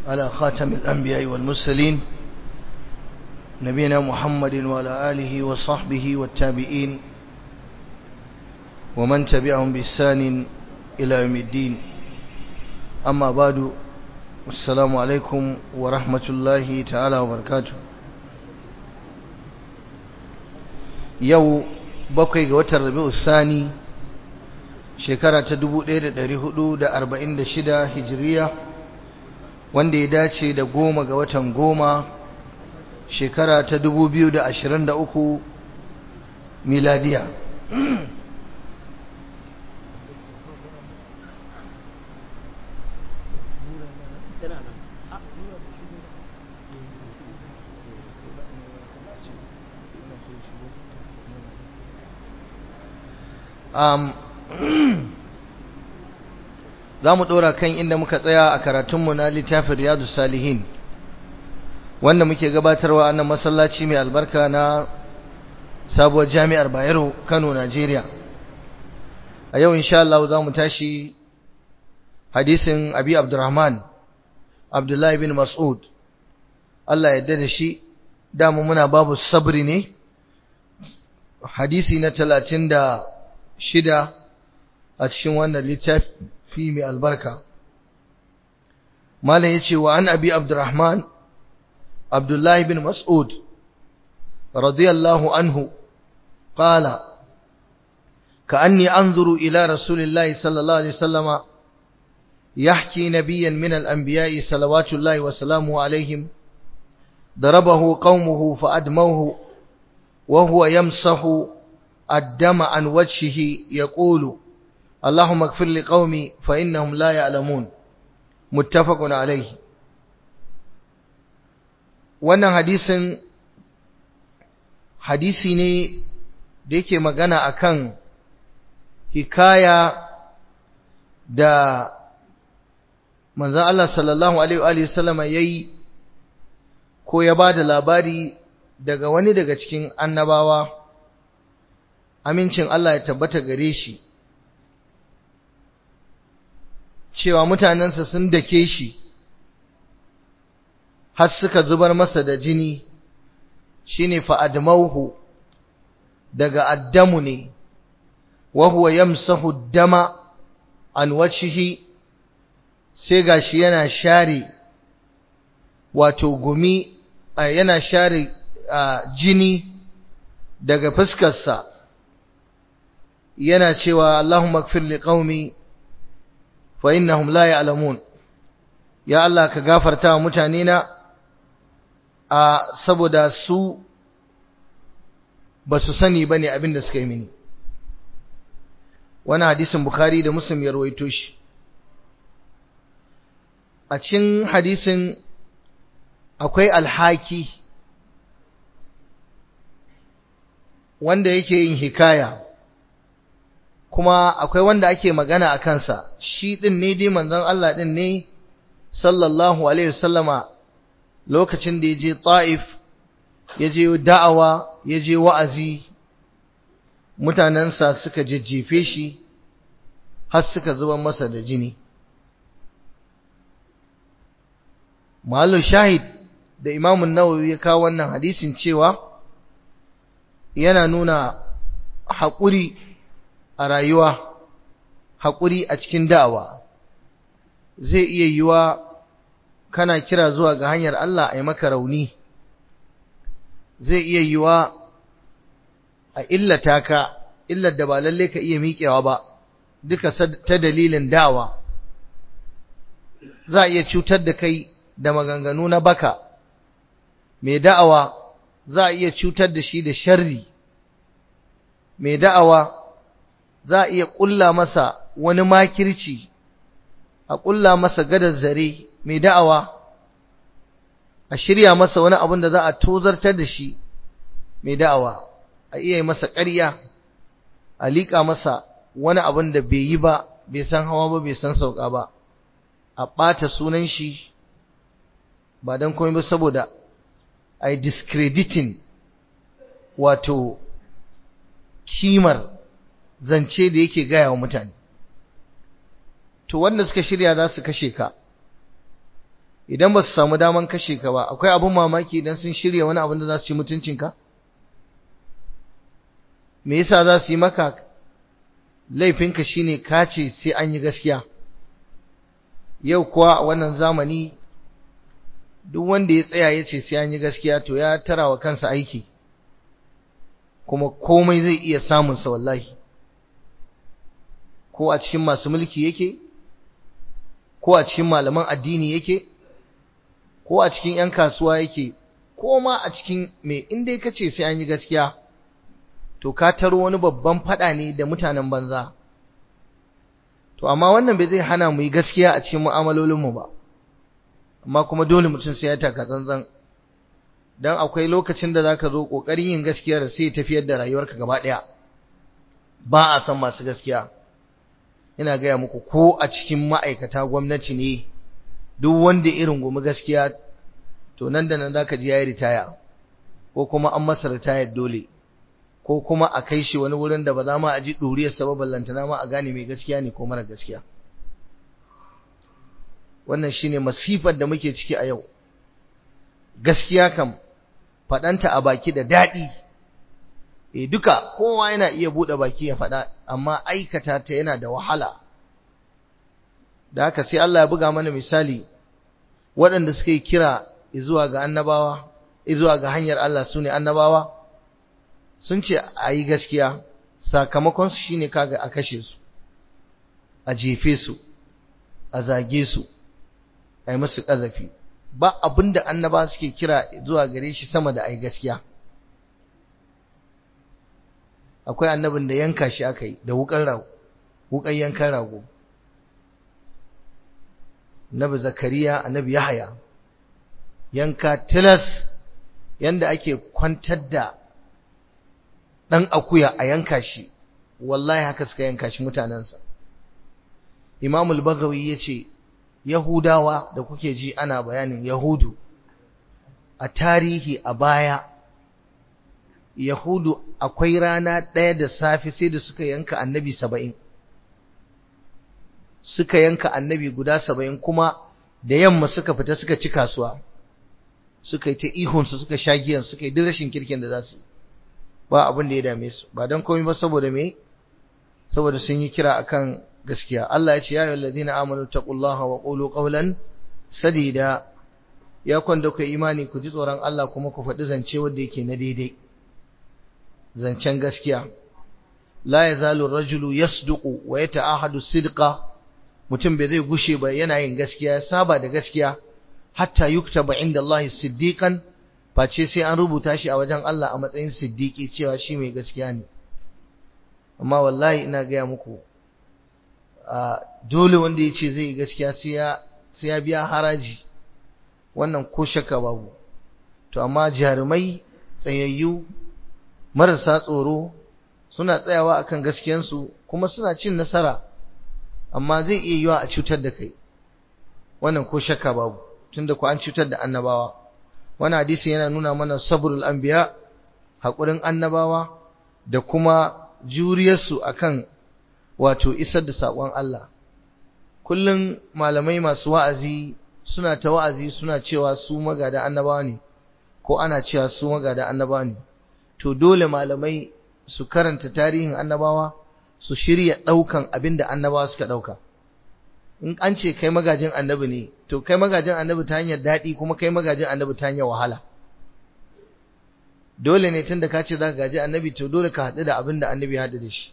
على خاتم الأنبياء والمرسلين نبينا محمد وعلى آله وصحبه والتابعين ومن تبعهم بإحسان إلى يوم الدين أما بعد السلام عليكم ورحمة الله تعالى وبركاته يو بقي وتر ربيع الثاني shekara ta 1446 hijiriya wanda ya dace da goma ga watan goma shekara ta 2023 miladiya um, za mu ɗora kan inda muka tsaya a karatunmu na littafin riyadu salihin wanda muke gabatarwa a nan masallaci mai albarka na sabuwar jami'ar bayero kano najeriya a yau insha Allah za mu tashi hadisin abi abdurrahman abdullahi bin mas'ud Allah ya da shi dama muna babu sabri ne hadisi na talatin da shida a cikin wannan littafi mai albarka malam yace wa an abi abdurrahman abdullahi bin mas'ud radiyallahu anhu qala كأني أنظر إلى رسول الله صلى الله عليه وسلم يحكي نبيا من الأنبياء صلوات الله وسلامه عليهم ضربه قومه فأدموه وهو يمسح الدم عن وجهه يقول اللهم اغفر لقومي فإنهم لا يعلمون متفق عليه wannan hadisin hadisi ne da yake magana akan hikaya da manzon Allah sallallahu alaihi wa sallama yayi ko ya bada labari daga wani daga cikin annabawa amincin Allah ya tabbata gare shi cewa mutanensa sun dake shi har suka zubar masa da jini shine fa admauhu daga addamu ne wa huwa yamsahu dama an wajhihi sai gashi yana share wato gumi yana share jini daga fuskarsa yana cewa Allahumma ighfir li qaumi fa innahum la ya'lamun ya Allah ka gafarta wa mutane na a saboda su ba su sani bane abin da suka yi mini wani hadisin bukhari da muslim ya rawaito shi a cikin hadisin akwai alhaki wanda yake yin hikaya kuma akwai wanda ake magana a kansa shi din ne dai manzon Allah din ne sallallahu alaihi wasallama lokacin da yaje Taif yaje da'awa yaje wa'azi mutanansa suka jejjefe shi har suka zuba masa da jini Malu shahid da Imam Nawawi ya kawo wannan hadisin cewa yana nuna haƙuri a rayuwa haƙuri a cikin da'awa zai iya yiwa kana kira zuwa ga hanyar Allah a yi maka rauni zai iya yiwa a illata ka illar da ba lalle ka iya miƙewa ba duka ta dalilin da'awa za a iya cutar da kai da maganganu na baka mai da'awa za a iya cutar da shi da sharri mai da'awa za a iya ƙulla masa wani makirci a ƙulla masa gadar zare mai da'awa a shirya masa wani abin da za a tozartar da shi mai da'awa a iya yi masa ƙarya a liƙa masa wani abin da bai yi ba bai san hawa ba bai san sauka ba a ɓata sunan shi ba don komai ba saboda a yi discrediting wato kimar zance da yake gaya wa mutane to wanda suka shirya za su kashe ka idan ba su samu daman kashe ka ba akwai abin mamaki idan sun shirya wani abin da za su ci mutuncinka me yasa za su yi maka laifinka shine ka ce sai an yi gaskiya yau kuwa a wannan zamani duk wanda ya tsaya ya ce sai an yi gaskiya to ya tara wa kansa aiki kuma komai zai iya samunsa wallahi ko a cikin masu mulki yake ko a cikin malaman addini yake ko a cikin 'yan kasuwa yake ko ma a cikin mai inda ka ce sai an yi gaskiya to ka taro wani babban fada ne da mutanen banza to amma wannan bai zai hana mu yi gaskiya a cikin mu'amalolinmu ba amma kuma dole mutum sai ya taka tsantsan dan akwai lokacin da zaka zo kokarin yin gaskiyar sai tafiyar da rayuwarka gaba daya ba a san masu gaskiya ina gaya muku ko a cikin ma'aikata gwamnati ne duk wanda irin gumi gaskiya to nan da nan zaka ji yayi ritaya ko kuma an masa ritayar dole ko kuma a kai shi wani wurin da ba za ma a ji ɗuriyar sababin lantana ma a gane mai gaskiya ne ko mara gaskiya wannan shine masifar da muke ciki a yau gaskiya kam faɗanta a baki da daɗi e duka kowa yana iya buɗe baki ya faɗa amma aikata ta yana da wahala da haka sai Allah ya buga mana misali waɗanda suka yi kira zuwa ga annabawa zuwa ga hanyar Allah su ne annabawa sun ce a yi gaskiya sakamakonsu shi ne kaga a kashe su a jefe su a zage su a yi musu ƙazafi ba abin da annaba suke kira zuwa gare shi sama da a yi gaskiya akwai annabin da yanka shi aka yi da wukan rago wukan yankan rago annabi zakariya annabi yahaya yanka tilas yanda ake kwantar da ɗan akuya a yanka shi wallahi haka suka yanka shi mutanensa imamul bagawi ya ce yahudawa da kuke ji ana bayanin yahudu a tarihi a baya yahudu akwai rana ɗaya da safe sai da suka yanka annabi saba'in suka yanka annabi guda saba'in kuma da yamma suka fita suka ci kasuwa suka yi ta ihunsu suka sha giyan suka yi duk rashin kirkin da za su yi ba abin da ya dame su ba don komai ba saboda me saboda sun yi kira akan gaskiya Allah ya ce ya ayyuhal ladina amanu taqullaha wa qulu qawlan sadida ya kwanda ku imani ku ji tsoron Allah kuma ku faɗi zance wanda yake na daidai zancen gaskiya la yazalu rajulu yasduqu wa yata'ahadu sidqa mutum bai zai gushe ba yana yin gaskiya ya saba da gaskiya hatta yuktaba inda Allah siddiqan face sai an rubuta shi a wajen Allah a matsayin siddiqi cewa shi mai gaskiya ne amma wallahi ina gaya muku dole wanda ya ce zai gaskiya sai ya biya haraji wannan ko shakka babu to amma jarumai tsayayyu marasa tsoro suna tsayawa akan gaskiyansu kuma suna cin nasara amma zai iya yiwa a cutar da kai wannan ko shakka babu tunda ku an cutar da annabawa wannan hadisi yana nuna mana sabrul anbiya hakurin annabawa da kuma juriyarsu akan wato isar da sakon Allah kullum malamai masu wa'azi suna ta wa'azi suna cewa su magada annabawa ne ko ana cewa su magada annabawa ne to dole malamai su karanta tarihin annabawa su shirya daukan abinda annabawa suka dauka in an ce kai magajin annabi ne to kai magajin annabi ta hanyar daɗi kuma kai magajin annabi ta hanyar wahala dole ne tunda ka ce za ka gaji annabi to dole ka haɗu da abin da annabi ya haɗu da shi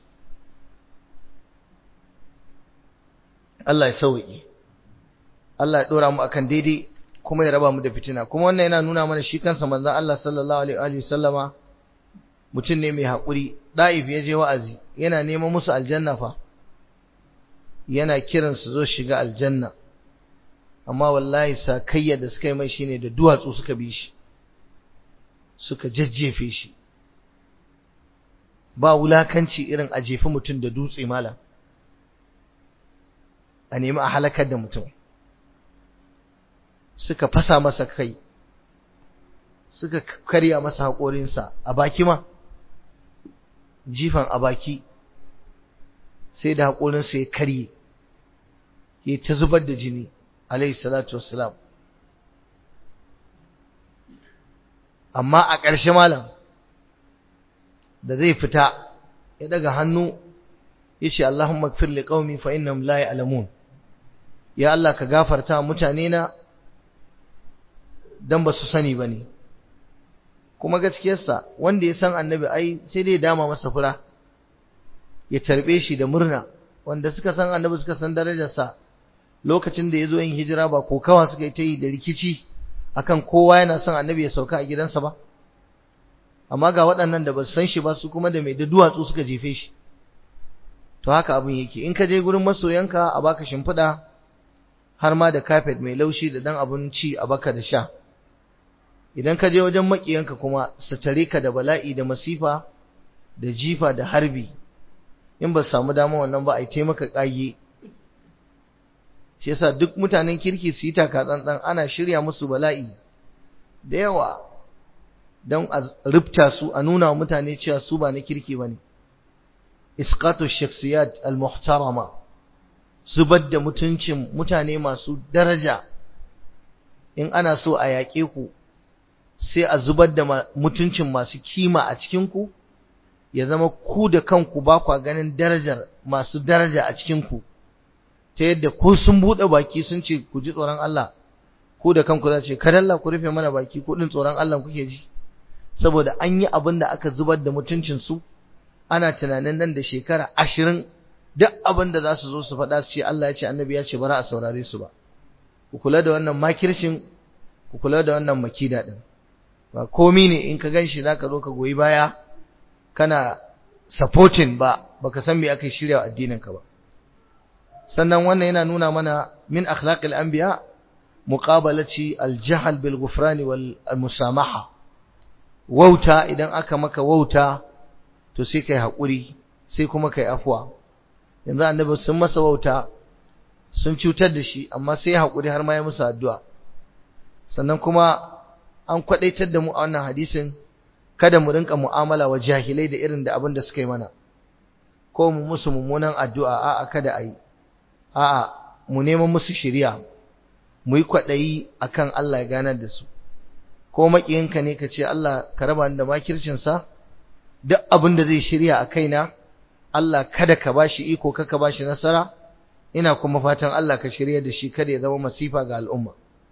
Allah ya sauƙi Allah ya ɗora mu akan daidai kuma ya raba mu da fitina kuma wannan yana nuna mana shi kansa manzon Allah sallallahu alaihi wa sallama mutum ne mai haƙuri ɗa'if ya je wa'azi yana neman musu aljanna fa yana kiran su zo shiga aljanna amma wallahi sakayya da suka yi mai shine da duwatsu suka bi shi suka jajjefe shi ba wulakanci irin a jefi mutum da dutse malam a nemi a halakar da mutum suka fasa masa kai suka karya masa haƙorinsa a baki ma jifan a baki sai da haƙorinsa ya karye ya ta zubar da jini alayhi salatu wassalam amma a ƙarshe malam da zai fita ya daga hannu ya ce Allahumma gfir li qaumi fa innahum la ya'lamun ya Allah ka gafarta mutane na dan ba su sani bane kuma gaskiyarsa wanda ya san annabi ai sai dai dama masa fura ya tarbe shi da murna wanda suka san annabi suka san darajarsa lokacin da ya zo yin hijira ba kokawa suka yi ta yi da rikici akan kowa yana son annabi ya sauka a gidansa ba amma ga waɗannan da ba su san shi ba su kuma da mai da duwatsu suka jefe shi to haka abin yake in ka je gurin masoyanka a baka shimfiɗa har ma da kafet mai laushi da dan abun ci a baka da sha idan ka je wajen makiyanka kuma su tare ka da bala'i da masifa da jifa da harbi in ba samu dama wannan ba a yi taimaka ƙage shi yasa duk mutanen kirki su yi taka tsantsan ana shirya musu bala'i da yawa don a rubta su a nuna wa mutane cewa su ba na kirki ba ne isqatu shaksiyat al-muhtarama zubar da mutuncin mutane masu daraja in ana so a yaƙe ku sai a zubar da mutuncin masu kima a cikinku ya zama ku da kanku ba kwa ganin darajar masu daraja a cikinku ta yadda ko sun buɗe baki sun ce ku ji tsoron Allah ku da kanku za ce kadalla ku rufe mana baki ku din tsoron Allah kuke ji saboda an yi abin da aka zubar da mutuncin su ana tunanin nan da shekara ashirin duk abin da za su zo su faɗa su ce Allah ya ce annabi ya ce bara a saurare su ba ku kula da wannan makircin ku kula da wannan makida din ba komi ne in ka ganshi zaka zo ka goyi baya kana supporting ba baka san me aka shirya addinin ka ba sannan wannan yana nuna mana min akhlaqil anbiya muqabalati al-jahl bil ghufran wal musamaha wauta idan aka maka wauta to sai kai hakuri sai kuma kai afwa yanzu annabi sun masa wauta sun cutar da shi amma sai hakuri har ma ya musu addu'a sannan kuma an kwadaitar da mu a wannan hadisin kada mu rinka mu'amala wa jahilai da irin da abin da suka yi mana ko mu musu mummunan addu'a a'a kada ayi a'a mu neman musu shiriya mu yi kwaɗayi akan Allah ya ganar da su ko maƙiyinka ne ka ce Allah ka raba ni da makircinsa duk abin da zai shirya a kaina Allah kada ka bashi iko ka bashi nasara ina kuma fatan Allah ka shirya da shi kada ya zama masifa ga al'umma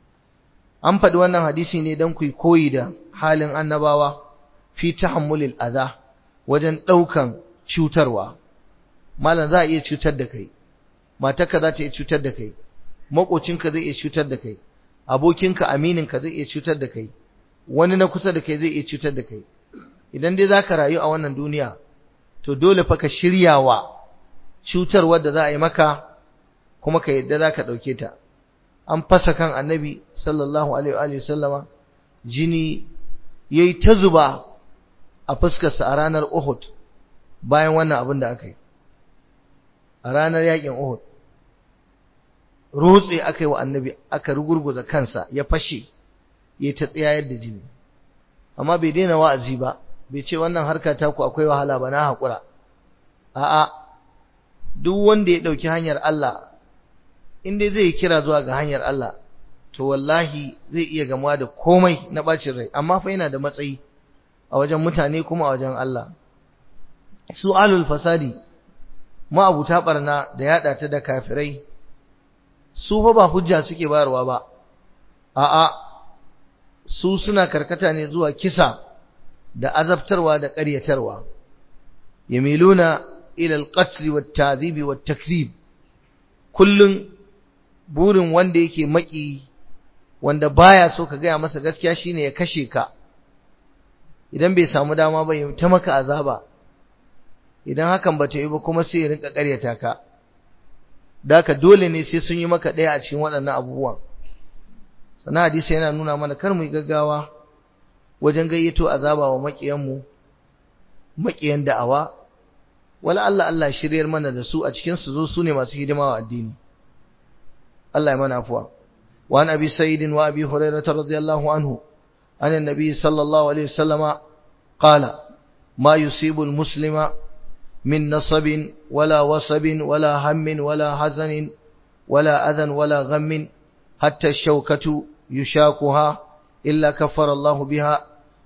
an faɗi wannan hadisi ne don ku koyi da halin annabawa fi tahammulil adha wajen ɗaukan cutarwa malam za a iya cutar da kai matarka za ta iya cutar da kai makocinka zai iya cutar da kai abokinka amininka zai iya cutar da kai wani na kusa da kai zai iya cutar da kai idan dai zaka rayu a wannan duniya to dole fa ka shiryawa cutar wadda za a yi maka kuma ka yadda zaka dauke ta an fasa kan annabi sallallahu alaihi wa sallama jini yayi ta zuba a fuskarsa a ranar Uhud bayan wannan abin da aka yi a ranar yakin Uhud rutse aka yi wa annabi aka rugurguza kansa ya fashe ya ta tsayayar da jini amma bai daina wa'azi ba bai ce wannan harka ta ku akwai wahala ba na haƙura a'a duk wanda ya ɗauki hanyar Allah in dai zai kira zuwa ga hanyar Allah to wallahi zai iya gamuwa da komai na bacin rai amma fa yana da matsayi a wajen mutane kuma a wajen Allah su alul fasadi ma'abuta barna da yada ta da kafirai su fa ba hujja suke bayarwa ba a'a su suna karkata ne zuwa kisa da azabtarwa da ƙaryatarwa yamiluna ila al-qatl wat-ta'dhib wat-takrib kullun burin wanda yake maki wanda baya so ka gaya masa gaskiya shine ya kashe ka idan bai samu dama ba ya ta maka azaba idan hakan ba ta yi ba kuma sai ya rinka ƙaryata ka daka dole ne sai sun yi maka ɗaya a cikin waɗannan abubuwan sannan hadisi yana nuna mana kar mu yi gaggawa wajen gayyato azaba wa maƙiyanmu maƙiyan da'awa wala Allah Allah shiryar mana da su a cikin su zo su ne masu hidima wa addini Allah ya mana afuwa wa an abi sa'id wa abi hurairah radiyallahu anhu an annabi sallallahu alaihi wasallama qala ma yusibu al-muslima من نصب ولا وصب ولا هم ولا حزن ولا أذى ولا غم حتى الشوكة يشاكها إلا كفر الله بها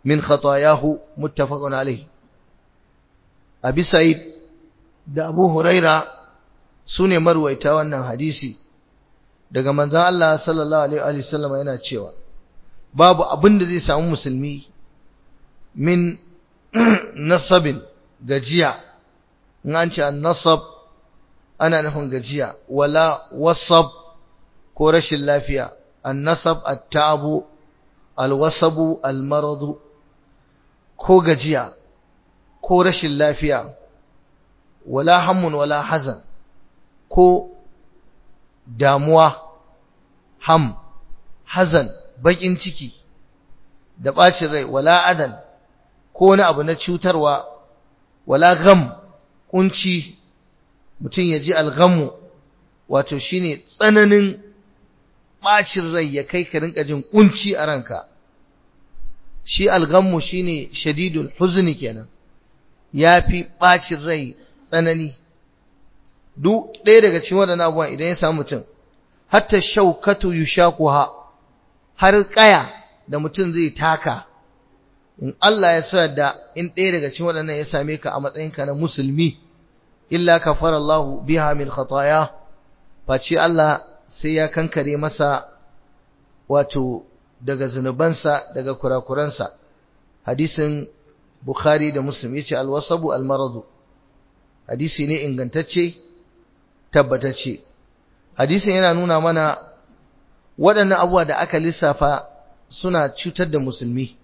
min khatayahu muttafaqun alayhi abi sa'id da abu huraira sune marwaita wannan hadisi daga manzon Allah sallallahu alaihi wasallam yana cewa babu abin da zai samu musulmi min nasabin gajiya in an ce nasab ana nufin gajiya wala wasab ko rashin lafiya annasab at-tabu alwasabu almaradu ko gajiya ko rashin lafiya wala hammun wala hazan ko damuwa ham hazan bakin ciki da bacin rai wala adan ko wani abu na cutarwa wala gam kunci mutum ya ji algamu wato shine tsananin bacin rai ya kai ka rinka jin kunci a ranka shi algamu shine shadidul huzni kenan yafi bacin rai tsanani duk ɗaya daga cikin waɗannan abubuwan idan ya samu mutum hatta shaukatu yushaquha har kaya da mutum zai taka in Allah ya sa da in ɗaya daga cikin waɗannan ya same ka a matsayinka na musulmi illa kafara Allahu biha min khataya face Allah sai ya kankare masa wato daga zunubansa daga kurakuransa hadisin Bukhari da Muslim yace alwasabu almaradu hadisi ne ingantacce tabbatacce hadisin yana nuna mana waɗannan abubuwa da aka lissafa suna cutar da musulmi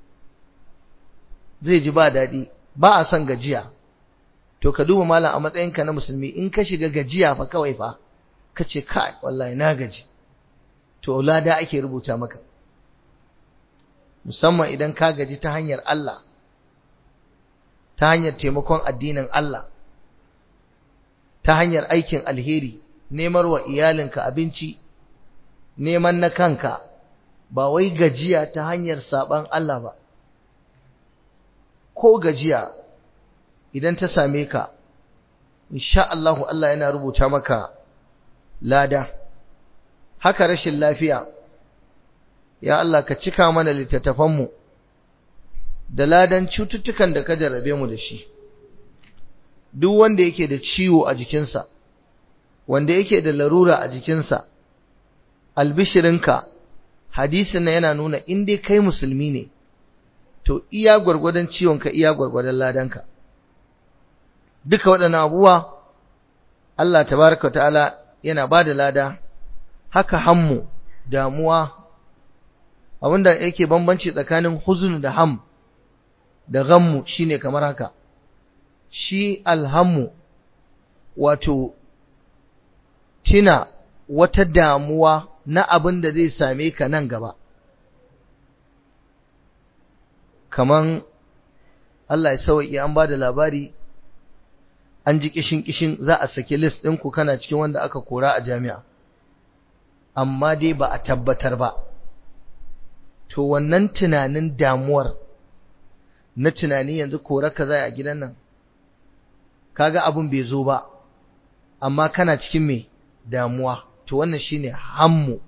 zai ji ba daɗi ba a son gajiya to ka duba malam a matsayinka na musulmi in ka shiga gajiya fa kawai fa ka ce kai wallahi na gaji to lada ake rubuta maka musamman idan ka gaji ta hanyar Allah ta hanyar taimakon addinin Allah ta hanyar aikin alheri nemar wa iyalinka abinci neman na kanka ba wai gajiya ta hanyar saban Allah ba ko gajiya idan ta same ka insha Allah Allah yana rubuta maka lada haka rashin lafiya ya Allah ka cika mana littattafanmu da ladan cututtukan da ka jarrabe mu da shi duk wanda yake da ciwo a jikinsa wanda yake da larura a jikinsa albishirinka hadisin na yana nuna in dai kai musulmi ne to iya gwargwadon ciwonka iya gwargwadon ladanka duka waɗannan abubuwa Allah tabaraka ta'ala yana ba da lada haka hammu damuwa abinda yake bambanci tsakanin huzun da ham da ghammu shine kamar haka shi alhammu wato tina wata damuwa na abin da zai same ka nan gaba kaman Allah ya sauki an ba da labari an ji kishin kishin za a saki list ɗinku kana cikin wanda aka kora a jami'a amma dai ba a tabbatar ba to wannan tunanin damuwar na tunani yanzu kora ka zai a gidan nan kaga abin bai zo ba amma kana cikin mai damuwa to wannan shine hammu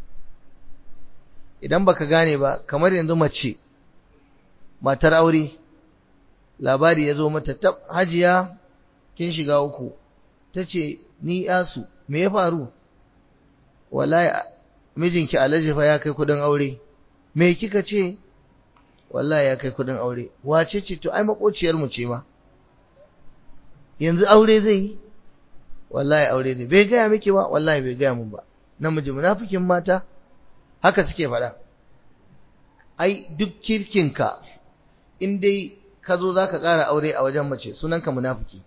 idan baka gane ba kamar yanzu mace matar aure labari ya zo mata tab hajiya kin shiga uku tace ni yasu me ya faru wallahi mijinki alhaji fa ya kai kudin aure me kika ce wallahi ya kai kudin aure wace ce to ai makociyar mu ce ma yanzu aure zai yi wallahi aure zai bai gaya miki ba wallahi bai gaya mun ba namiji munafikin mata haka suke faɗa ai duk kirkinka in dai ka zo za ka ƙara aure a wajen mace sunanka munafiki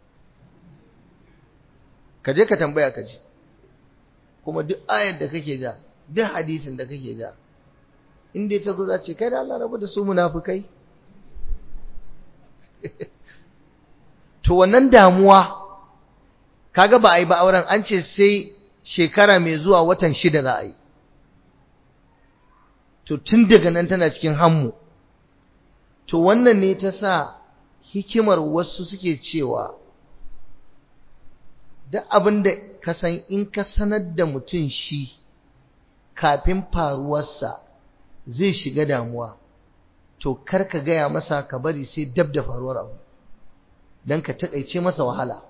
ka je ka tambaya ka ji kuma duk ayar da kake ja duk hadisin da kake ja in dai ta zo za ce kai da Allah rabu da su munafikai to wannan damuwa kaga ba a yi ba auren an ce sai shekara mai zuwa watan shida za a yi to tun daga nan tana cikin hammu to wannan ne ta sa hikimar wasu suke cewa duk abin da ka san in ka sanar da mutum shi kafin faruwarsa zai shiga damuwa to kar ka gaya masa ka bari sai dab da faruwar abu don ka taƙaice masa wahala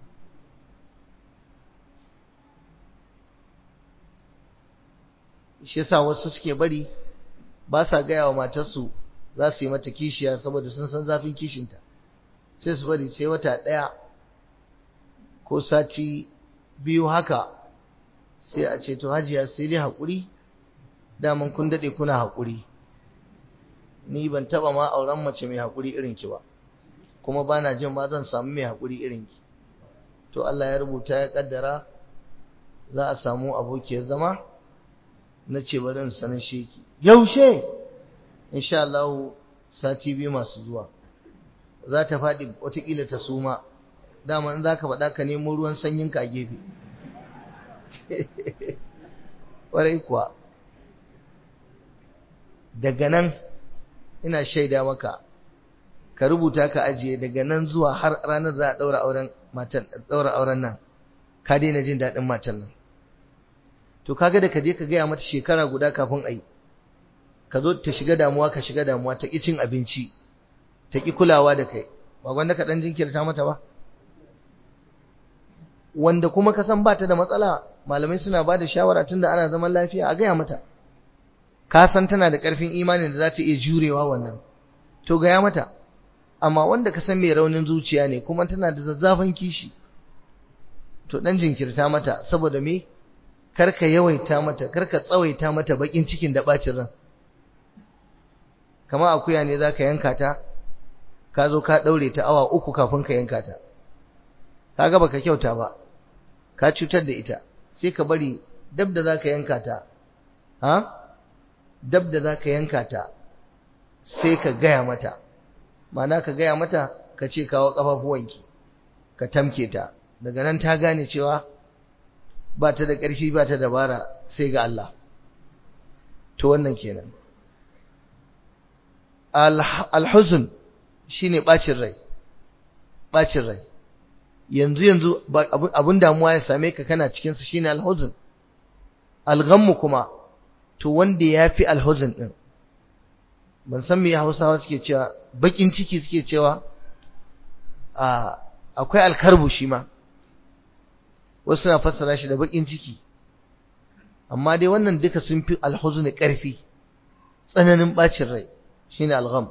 shi yasa wasu suke bari ba sa gaya wa matarsu za su yi mata kishiya saboda sun san zafin kishinta sai su bari sai wata ɗaya ko sati biyu haka sai a ce to hajiya sai dai haƙuri daman kun daɗe kuna haƙuri ni ban taɓa ma auren mace mai haƙuri irin ki ba kuma ba na jin ma zan samu mai haƙuri irin ki to Allah ya rubuta ya ƙaddara za a samu abokiyar zama na ce bari in sanar sheki yaushe insha Allah sati biyu masu zuwa za ta faɗi watakila ta suma dama in za ka faɗa ka nemo ruwan sanyinka a gefe ƙwarai kuwa daga nan ina shaida maka ka rubuta ka ajiye daga nan zuwa har ranar za a ɗaura auren matan ɗaura auren nan ka daina jin daɗin matan nan to kaga da ka je ka gaya mata shekara guda kafin a yi ka zo ta shiga damuwa ka shiga damuwa ta ƙi cin abinci ta ƙi kulawa da kai ba wanda ka ɗan jinkirta mata ba wanda kuma ka san ba ta da matsala malamai suna ba da shawara tun da ana zaman lafiya a gaya mata ka san tana da ƙarfin imanin da za ta iya jurewa wannan to gaya mata amma wanda ka san mai raunin zuciya ne kuma tana da zazzafan kishi to ɗan jinkirta mata saboda me karka yawaita mata karka tsawaita mata bakin cikin da bacin ran kama akuya ne zaka yanka ta ka zo ka daure ta awa uku kafin ka yanka ta kaga baka kyauta ba ka cutar da ita sai ka bari dab da zaka yanka ta ha dab da zaka yanka ta sai ka gaya mata ma'ana ka gaya mata ka ce kawo kafafuwanki ka tamke ta daga nan ta gane cewa ba ta da ƙarfi ba ta dabara sai ga Allah to wannan kenan alhuzun shine bacin rai bacin rai yanzu yanzu abun damuwa ya same ka kana cikin sa shine alhuzun alghammu kuma to wanda yafi alhuzun din ban san me Hausawa suke cewa bakin ciki suke cewa a akwai alkarbu shi ma wasu suna fassara shi da bakin ciki amma dai wannan duka sun fi alhuzni ƙarfi tsananin bacin rai shine algham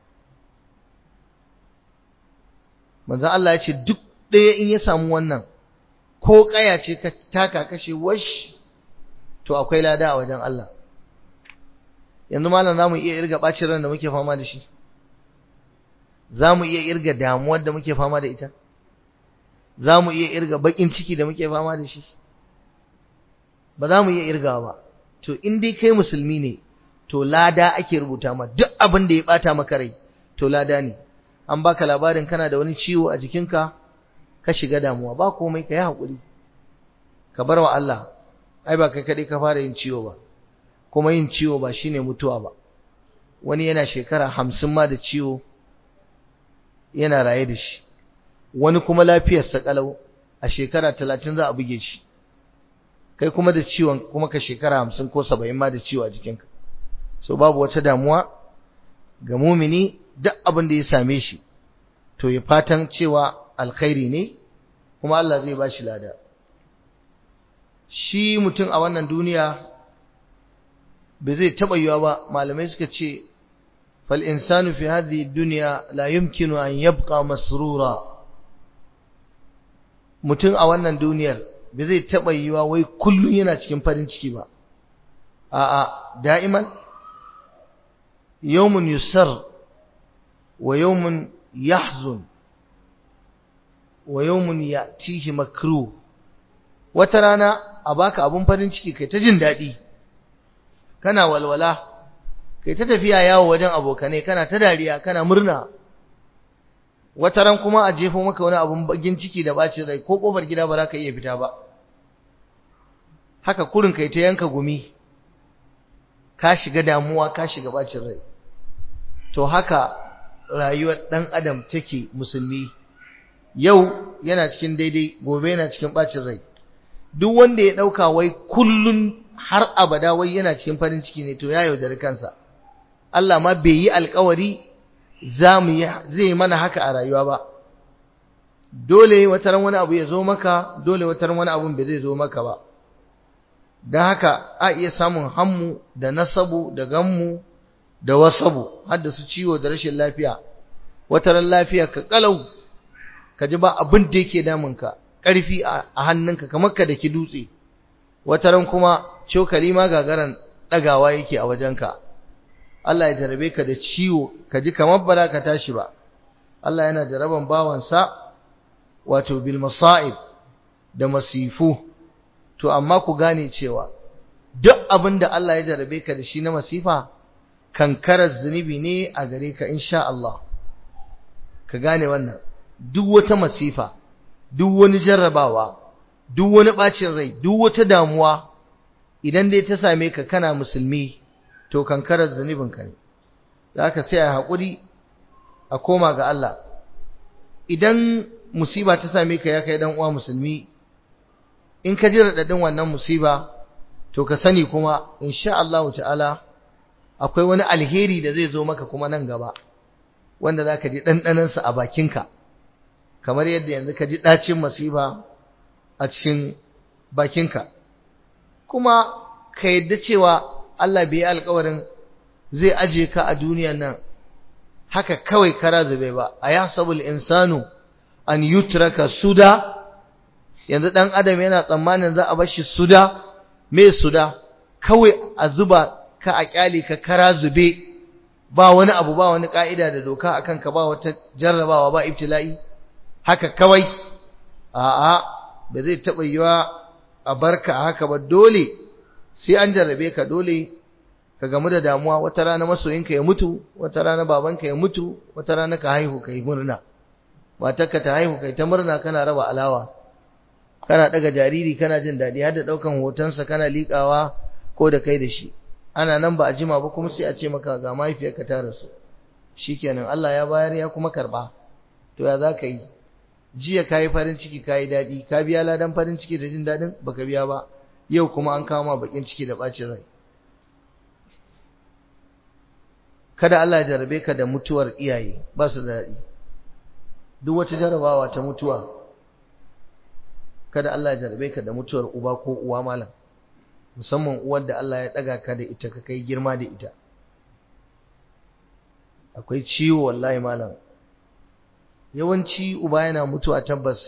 manzo Allah ya ce duk ɗaya in ya samu wannan ko kaya ce ka taka kashe wash to akwai lada a wajen Allah yanzu malam zamu iya irga bacin ran da muke fama da shi zamu iya irga damuwar da muke fama da ita za mu iya irga bakin ciki da muke fama da shi ba za mu iya irga ba to in dai kai musulmi ne to lada ake rubuta ma duk abin da ya bata maka rai to lada ne an baka labarin kana da wani ciwo a jikinka ka shiga damuwa ba komai ka yi haƙuri ka bar wa Allah ai ba kai kaɗai ka fara yin ciwo ba kuma yin ciwo ba shine mutuwa ba wani yana shekara hamsin ma da ciwo yana raye da shi wani kuma lafiyarsa kalau a shekara talatin za a buge shi kai kuma da ciwon kuma ka shekara hamsin ko saba'in ma da ciwo a jikinka so babu wata damuwa ga mumini duk abin da ya same shi to ya fatan cewa alkhairi ne kuma Allah zai ba shi lada shi mutum a wannan duniya bai zai taɓa yiwa ba malamai suka ce fal insanu fi hadhihi dunya la yumkinu an yabqa masrura mutum a wannan duniyar bai zai taɓa yiwa wai kullum yana cikin farin ciki ba a'a da'iman yawmun yusar wa yawmun yahzun wa yawmun ya'tihi makruh wata rana a baka abun farin ciki kai ta jin daɗi kana walwala kai ta tafiya yawo wajen abokanai kana ta dariya kana murna wata ran kuma a jefo maka wani abun bagin ciki da bacin rai ko kofar gida ba za ka iya fita ba haka kurin kai ta yanka gumi ka shiga damuwa ka shiga bacin rai to haka rayuwar dan adam take musulmi yau yana cikin daidai gobe yana cikin bacin rai duk wanda ya dauka wai kullun har abada wai yana cikin farin ciki ne to ya yaudari kansa Allah ma bai yi alkawari za mu yi zai mana haka a rayuwa ba dole wataran wani abu ya zo maka dole wataran wani abun bai zai zo maka ba don haka a iya samun hammu da nasabu da gammu da wasabu har da su ciwo da rashin lafiya wataran lafiya ka kalau ka ji ba abin da yake damunka ƙarfi a hannunka kamar ka da ki dutse wataran kuma cokali ma gagaran ɗagawa yake a wajenka Allah ya jarabe ka da ciwo ka ji kamar ba ka tashi ba Allah yana jaraban bawansa wato bil masa'ib da masifu to amma ku gane cewa duk abin da Allah ya jarabe ka da shi na masifa kankarar zunubi ne a gare ka insha Allah ka gane wannan duk wata masifa duk wani jarrabawa duk wani bacin rai duk wata damuwa idan dai ta same ka kana musulmi to kankarar zunubin ka ne zaka sai a haƙuri a koma ga Allah idan musiba ta same ka ya kai dan uwa musulmi in ka ji radadin wannan musiba to ka sani kuma insha Allah ta'ala akwai wani alheri da zai zo maka kuma nan gaba wanda zaka ji dandanan sa a bakinka kamar yadda yanzu ka ji dacin musiba a cikin bakinka kuma ka yadda cewa Allah bai yi alƙawarin zai aje ka a duniyan nan haka kawai kara zube ba a yasabul insanu an yutraka suda yanzu dan adam yana tsammanin za a bar shi suda me suda kawai a zuba ka a kyale ka kara zube ba wani abu ba wani ka'ida da doka akan ka ba wata jarrabawa ba ibtila'i haka kawai a'a ba zai taba yiwa a barka haka ba dole sai an jarrabe ka dole ka gamu da damuwa wata rana masoyinka ya mutu wata rana babanka ya mutu wata rana ka haihu kai murna matarka ta haihu kai ta murna kana raba alawa kana daga jariri kana jin daɗi har da ɗaukan hotonsa kana liƙawa ko da kai da shi ana nan ba a jima ba kuma sai a ce maka ga mahaifiyarka ta rasu shikenan Allah ya bayar ya kuma karɓa to ya za ka yi jiya ka yi farin ciki ka yi daɗi ka biya ladan farin ciki da jin daɗin baka biya ba yau kuma an kama bakin ciki da ɓacin rai kada Allah ya jarabe ka da mutuwar iyaye ba su da daɗi duk wata jarabawa ta mutuwa kada Allah ya jarabe ka da mutuwar uba ko uwa malam musamman uwar da Allah ya ɗaga ka da ita ka kai girma da ita akwai ciwo wallahi malam yawanci uba yana mutuwa tabbas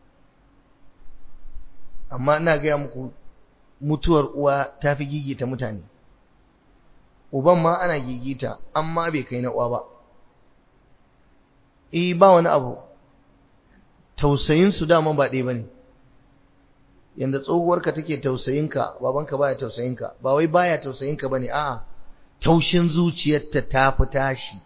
amma ina gaya muku mutuwar uwa ta fi gigita mutane uban ma ana gigita amma bai kai na uwa ba eh ba wani abu tausayin su dama ba ɗaya bane yanda tsohuwarka take tausayinka babanka baya tausayinka ba wai baya tausayinka bane a'a taushin zuciyarta ta fi tashi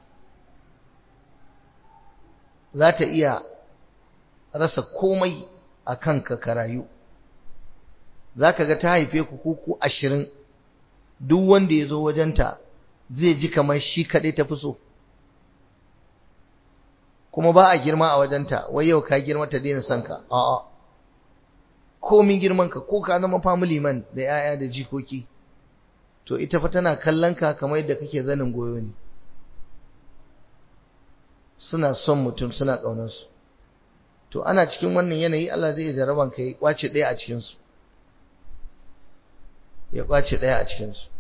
za ta iya rasa komai a kanka ka rayu za ka ga ta haife ku kuku ashirin duk wanda ya zo wajenta zai ji kamar shi kaɗai ta fi so kuma ba a girma a wajenta wai yau ka girma ta daina son ka a'a komin girman ka ko ka zama family man da yaya da jikoki to ita fa tana kallon ka kamar yadda kake zanin goyo ne suna son mutum suna ƙaunar su to ana cikin wannan yanayi Allah zai jaraban ka ya kwace ɗaya a cikin su ya kwace ɗaya a cikin su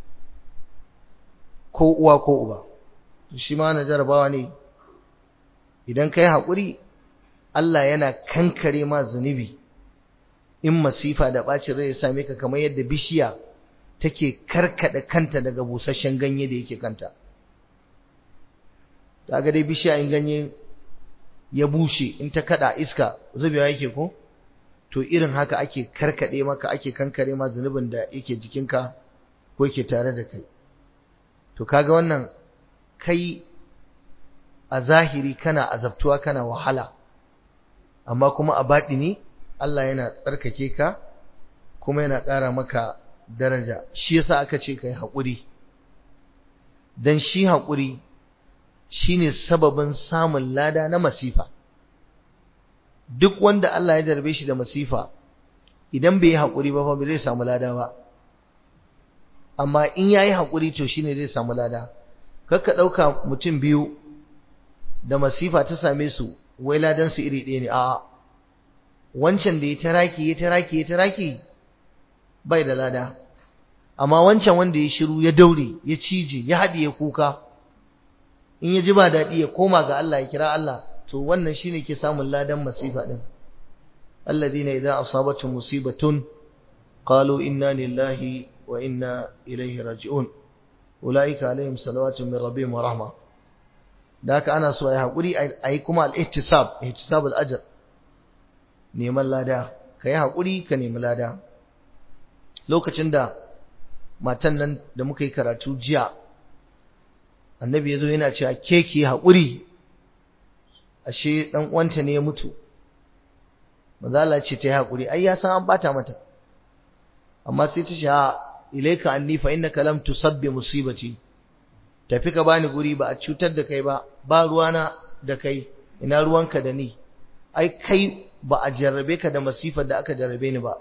ko uwa ko uba shi ma na jarabawa ne idan kai haƙuri Allah yana kankare ma zunubi in masifa da ɓacin rai ya same ka kamar yadda bishiya take karkada kanta daga busasshen ganye da yake kanta kaga dai bishiya in ganye ya bushe in ta kada iska zubewa yake ko to irin haka ake karkade maka ake kankare ma zunubin da yake jikinka ko yake tare da kai to kaga wannan kai a zahiri kana azabtuwa kana wahala amma kuma a baɗini Allah yana tsarkake ka kuma yana ƙara maka daraja shi yasa aka ce kai haƙuri dan shi haƙuri shine sababin samun lada na masifa duk wanda Allah ya jarbe shi da masifa idan bai yi haƙuri ba fa bai zai samu lada ba amma in yayi haƙuri to shine zai samu lada kakka ɗauka mutum biyu da masifa ta same su wai ladan su iri ɗaya ne a wancan da ya taraki ya taraki ya taraki bai da lada amma wancan wanda ya shiru ya daure ya cije ya haɗiye kuka in ya ji ba daɗi ya koma ga Allah ya kira Allah to wannan shine ke samun ladan masifa din alladhina idza asabatuhum musibatun qalu inna lillahi wa inna ilaihi raji'un ulaika alaihim salawatu min rabbihim wa rahma da haka ana so ayi hakuri ayi kuma al-ihtisab ihtisab al-ajr neman lada kai hakuri ka nemi lada lokacin da matan nan da muka yi karatu jiya annabi yazo yana cewa ke ki hakuri ashe dan uwanta ne ya mutu manzala ce ta yi hakuri ai ya san an bata mata amma sai ta sha ilaika anni fa innaka lam tusabbi musibati tafi ka bani guri ba a cutar da kai ba ba ruwana da kai ina ruwanka da ni ai kai ba a jarrabe ka da masifar da aka jarrabe ni ba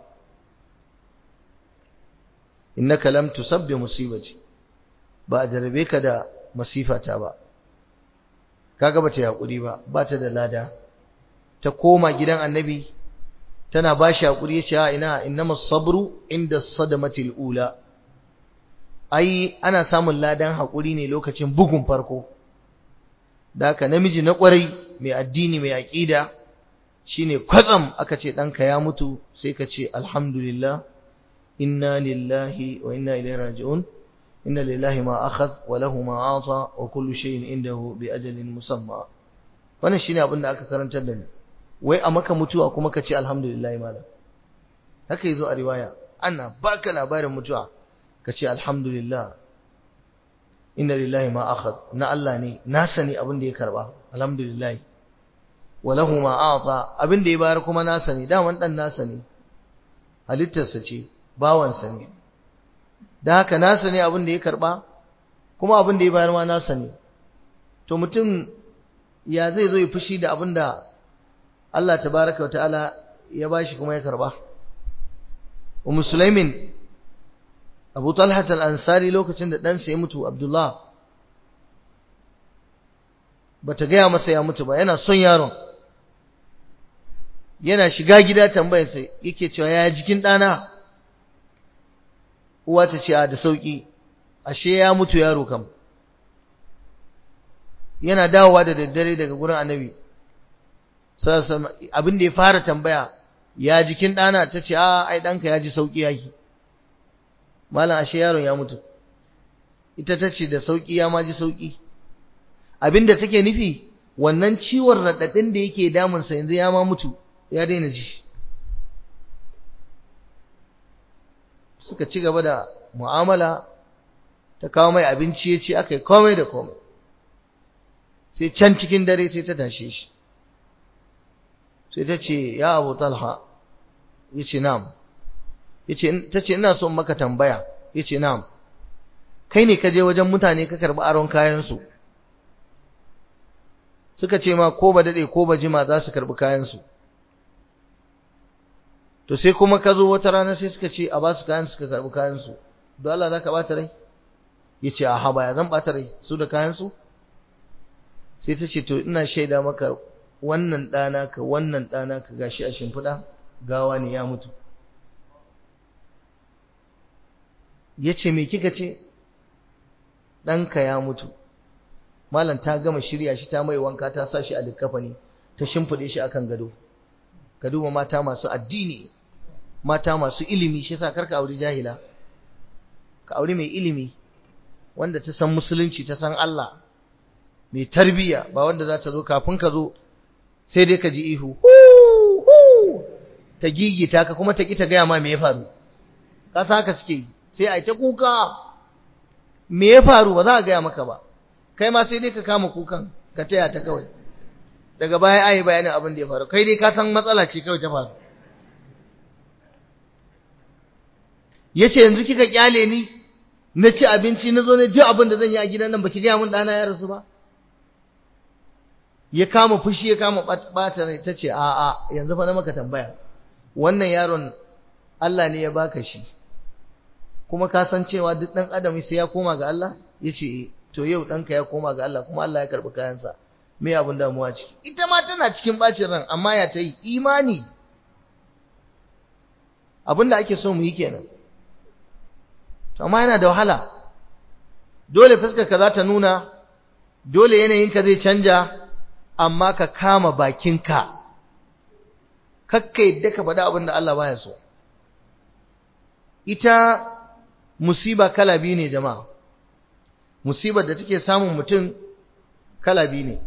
innaka lam tusabbi musibati ba a jarrabe ka da masifata ba kaga bata yakuri ba bata da lada ta koma gidan annabi tana bashi hakuri yace a ina innamas sabru inda sadamatil ula ai ana samun ladan hakuri ne lokacin bugun farko da haka namiji na kwarai mai addini mai aqida shine kwatsam aka ce danka ya mutu sai ka ce alhamdulillah inna lillahi wa inna ilaihi raji'un inna lillahi ma akhadh wa lahu ma ata wa kullu shay'in indahu bi ajalin musamma wannan shine abin da aka karantar da mu wai a maka mutuwa kuma ka ce alhamdulillah malam haka yazo a riwaya ana baka labarin mutuwa ka ce alhamdulillah inna lillahi ma akhadh na Allah ne na sani abin da ya karba alhamdulillah wa lahu ma ata abin da ya bayar kuma na sani daman dan na sani halittarsa ce bawansa ne da haka nasa ne abin da ya karba kuma abin da ya bayar ma nasa ne to mutum ya zai zo ya fushi da abin da Allah tabaraka wa ta'ala ya bashi kuma ya karba wa musulmin Abu Talha al-Ansari lokacin da ɗansa ya mutu Abdullah bata gaya masa ya mutu ba yana son yaron yana shiga gida tambayarsa yake cewa ya jikin ɗana uwa ta ce a da sauki ashe ya mutu yaro kam yana dawowa da daddare daga gurin annabi abin da ya fara tambaya ya jikin ɗana ta ce a ai ɗanka ya ji sauki yaki malam ashe yaron ya mutu ita ta ce da sauki ya ma ji sauki abin da take nufi wannan ciwon raɗaɗin da yake damunsa yanzu ya ma mutu ya daina ji suka ci gaba da mu'amala ta kawo mai abinci ya ce aka yi komai da komai sai can cikin dare sai ta tashe shi sai ta ce ya abu talha ya ce nam ta ce ina son maka tambaya ya ce nam kai ne ka je wajen mutane ka karɓi aron kayansu suka ce ma ko ba daɗe ko ba jima za su karɓi kayansu to sai kuma ka zo wata rana sai suka ce a ba su kayan suka karɓi kayansu don Allah za ka ɓata rai ya ce a haba ya zan ɓata rai su da kayansu sai ta ce to ina shaida maka wannan ɗana ka wannan ɗana ka gashi a shimfiɗa gawa ne ya mutu ya ce me kika ce ɗanka ya mutu malam ta gama shirya shi ta mai wanka ta sa shi a likkafani ta shimfiɗe shi akan gado ka duba mata masu addini mata masu ilimi shi yasa karka auri jahila ka auri mai ilimi wanda ta san musulunci ta san Allah mai tarbiya ba wanda za ta zo kafin ka zo sai dai ka ji ihu ta gigita ka kuma ta ki ta gaya ma me ya faru ka sa haka suke sai a ta kuka me ya faru ba za a gaya maka ba kai ma sai dai ka kama kukan ka taya ta kawai daga baya ayi bayanin abin da ya faru kai dai ka san matsala ce kawai ta faru yace yanzu kika kyale ni na ci abinci na zo ne duk abin da zan yi a gidan nan baki gaya mun dana ya rasu ba ya kama fushi ya kama bata rai tace a a yanzu fa na maka tambaya wannan yaron Allah ne ya baka shi kuma ka san cewa duk dan adam sai ya koma ga Allah yace to yau ɗanka ya koma ga Allah kuma Allah ya karɓi kayansa me abin damuwa ciki ita ma tana cikin bacin ran amma ya ta yi imani abin da ake so mu yi kenan to amma yana da wahala dole fuskarka za ta nuna dole yanayinka zai canja amma ka kama bakinka kakka yadda ka faɗi abin da Allah baya so ita musiba kala biyu ne jama'a musibar da take samun mutum kala biyu ne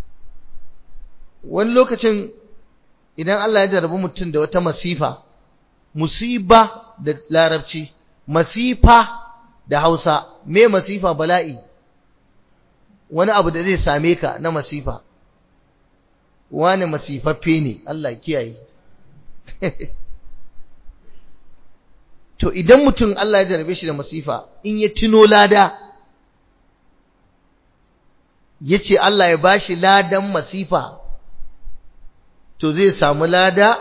wani lokacin idan Allah ya jarabi mutum da wata masifa musiba da larabci masifa da hausa me masifa bala'i wani abu da zai same ka na masifa wani masifaffe ne Allah kiyaye to idan mutum Allah ya jarabe shi da masifa in ya tuno lada ya ce Allah ya bashi ladan masifa to zai samu lada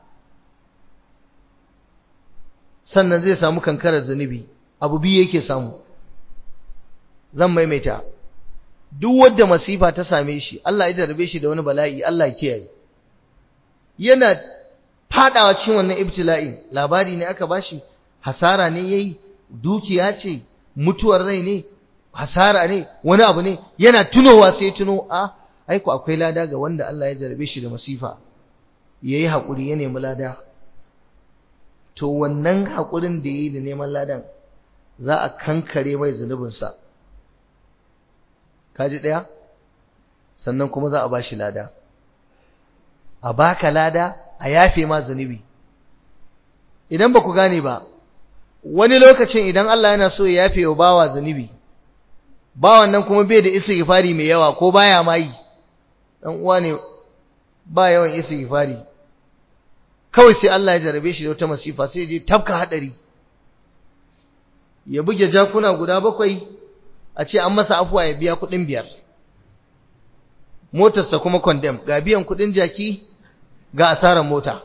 sannan zai samu kankarar zunubi abu biyu yake samu zan maimaita duk wanda masifa ta same shi Allah ya jarabe shi da wani bala'i Allah ya kiyaye yana fadawa cikin wannan ibtila'i labari ne aka bashi hasara ne yayi dukiya ce mutuwar rai ne hasara ne wani abu ne yana tunowa sai tuno a aiko akwai lada ga wanda Allah ya jarabe shi da masifa yayi hakuri ya nemi lada to wannan hakurin da yayi da neman ladan za a kankare mai zunubinsa kaji daya sannan kuma za a bashi lada a baka lada a yafe ma zunubi idan ba ku gane ba wani lokacin idan Allah yana so ya yafe wa bawa zunubi bawan nan kuma bai da istighfari mai yawa ko baya ma yi dan uwa ne ba yawan istighfari kawai sai Allah ya jarabe shi da wata masifa sai je tafka hadari ya buge jakuna guda bakwai a ce an masa afuwa ya biya kudin biyar motarsa kuma condemn ga biyan kudin jaki ga asarar mota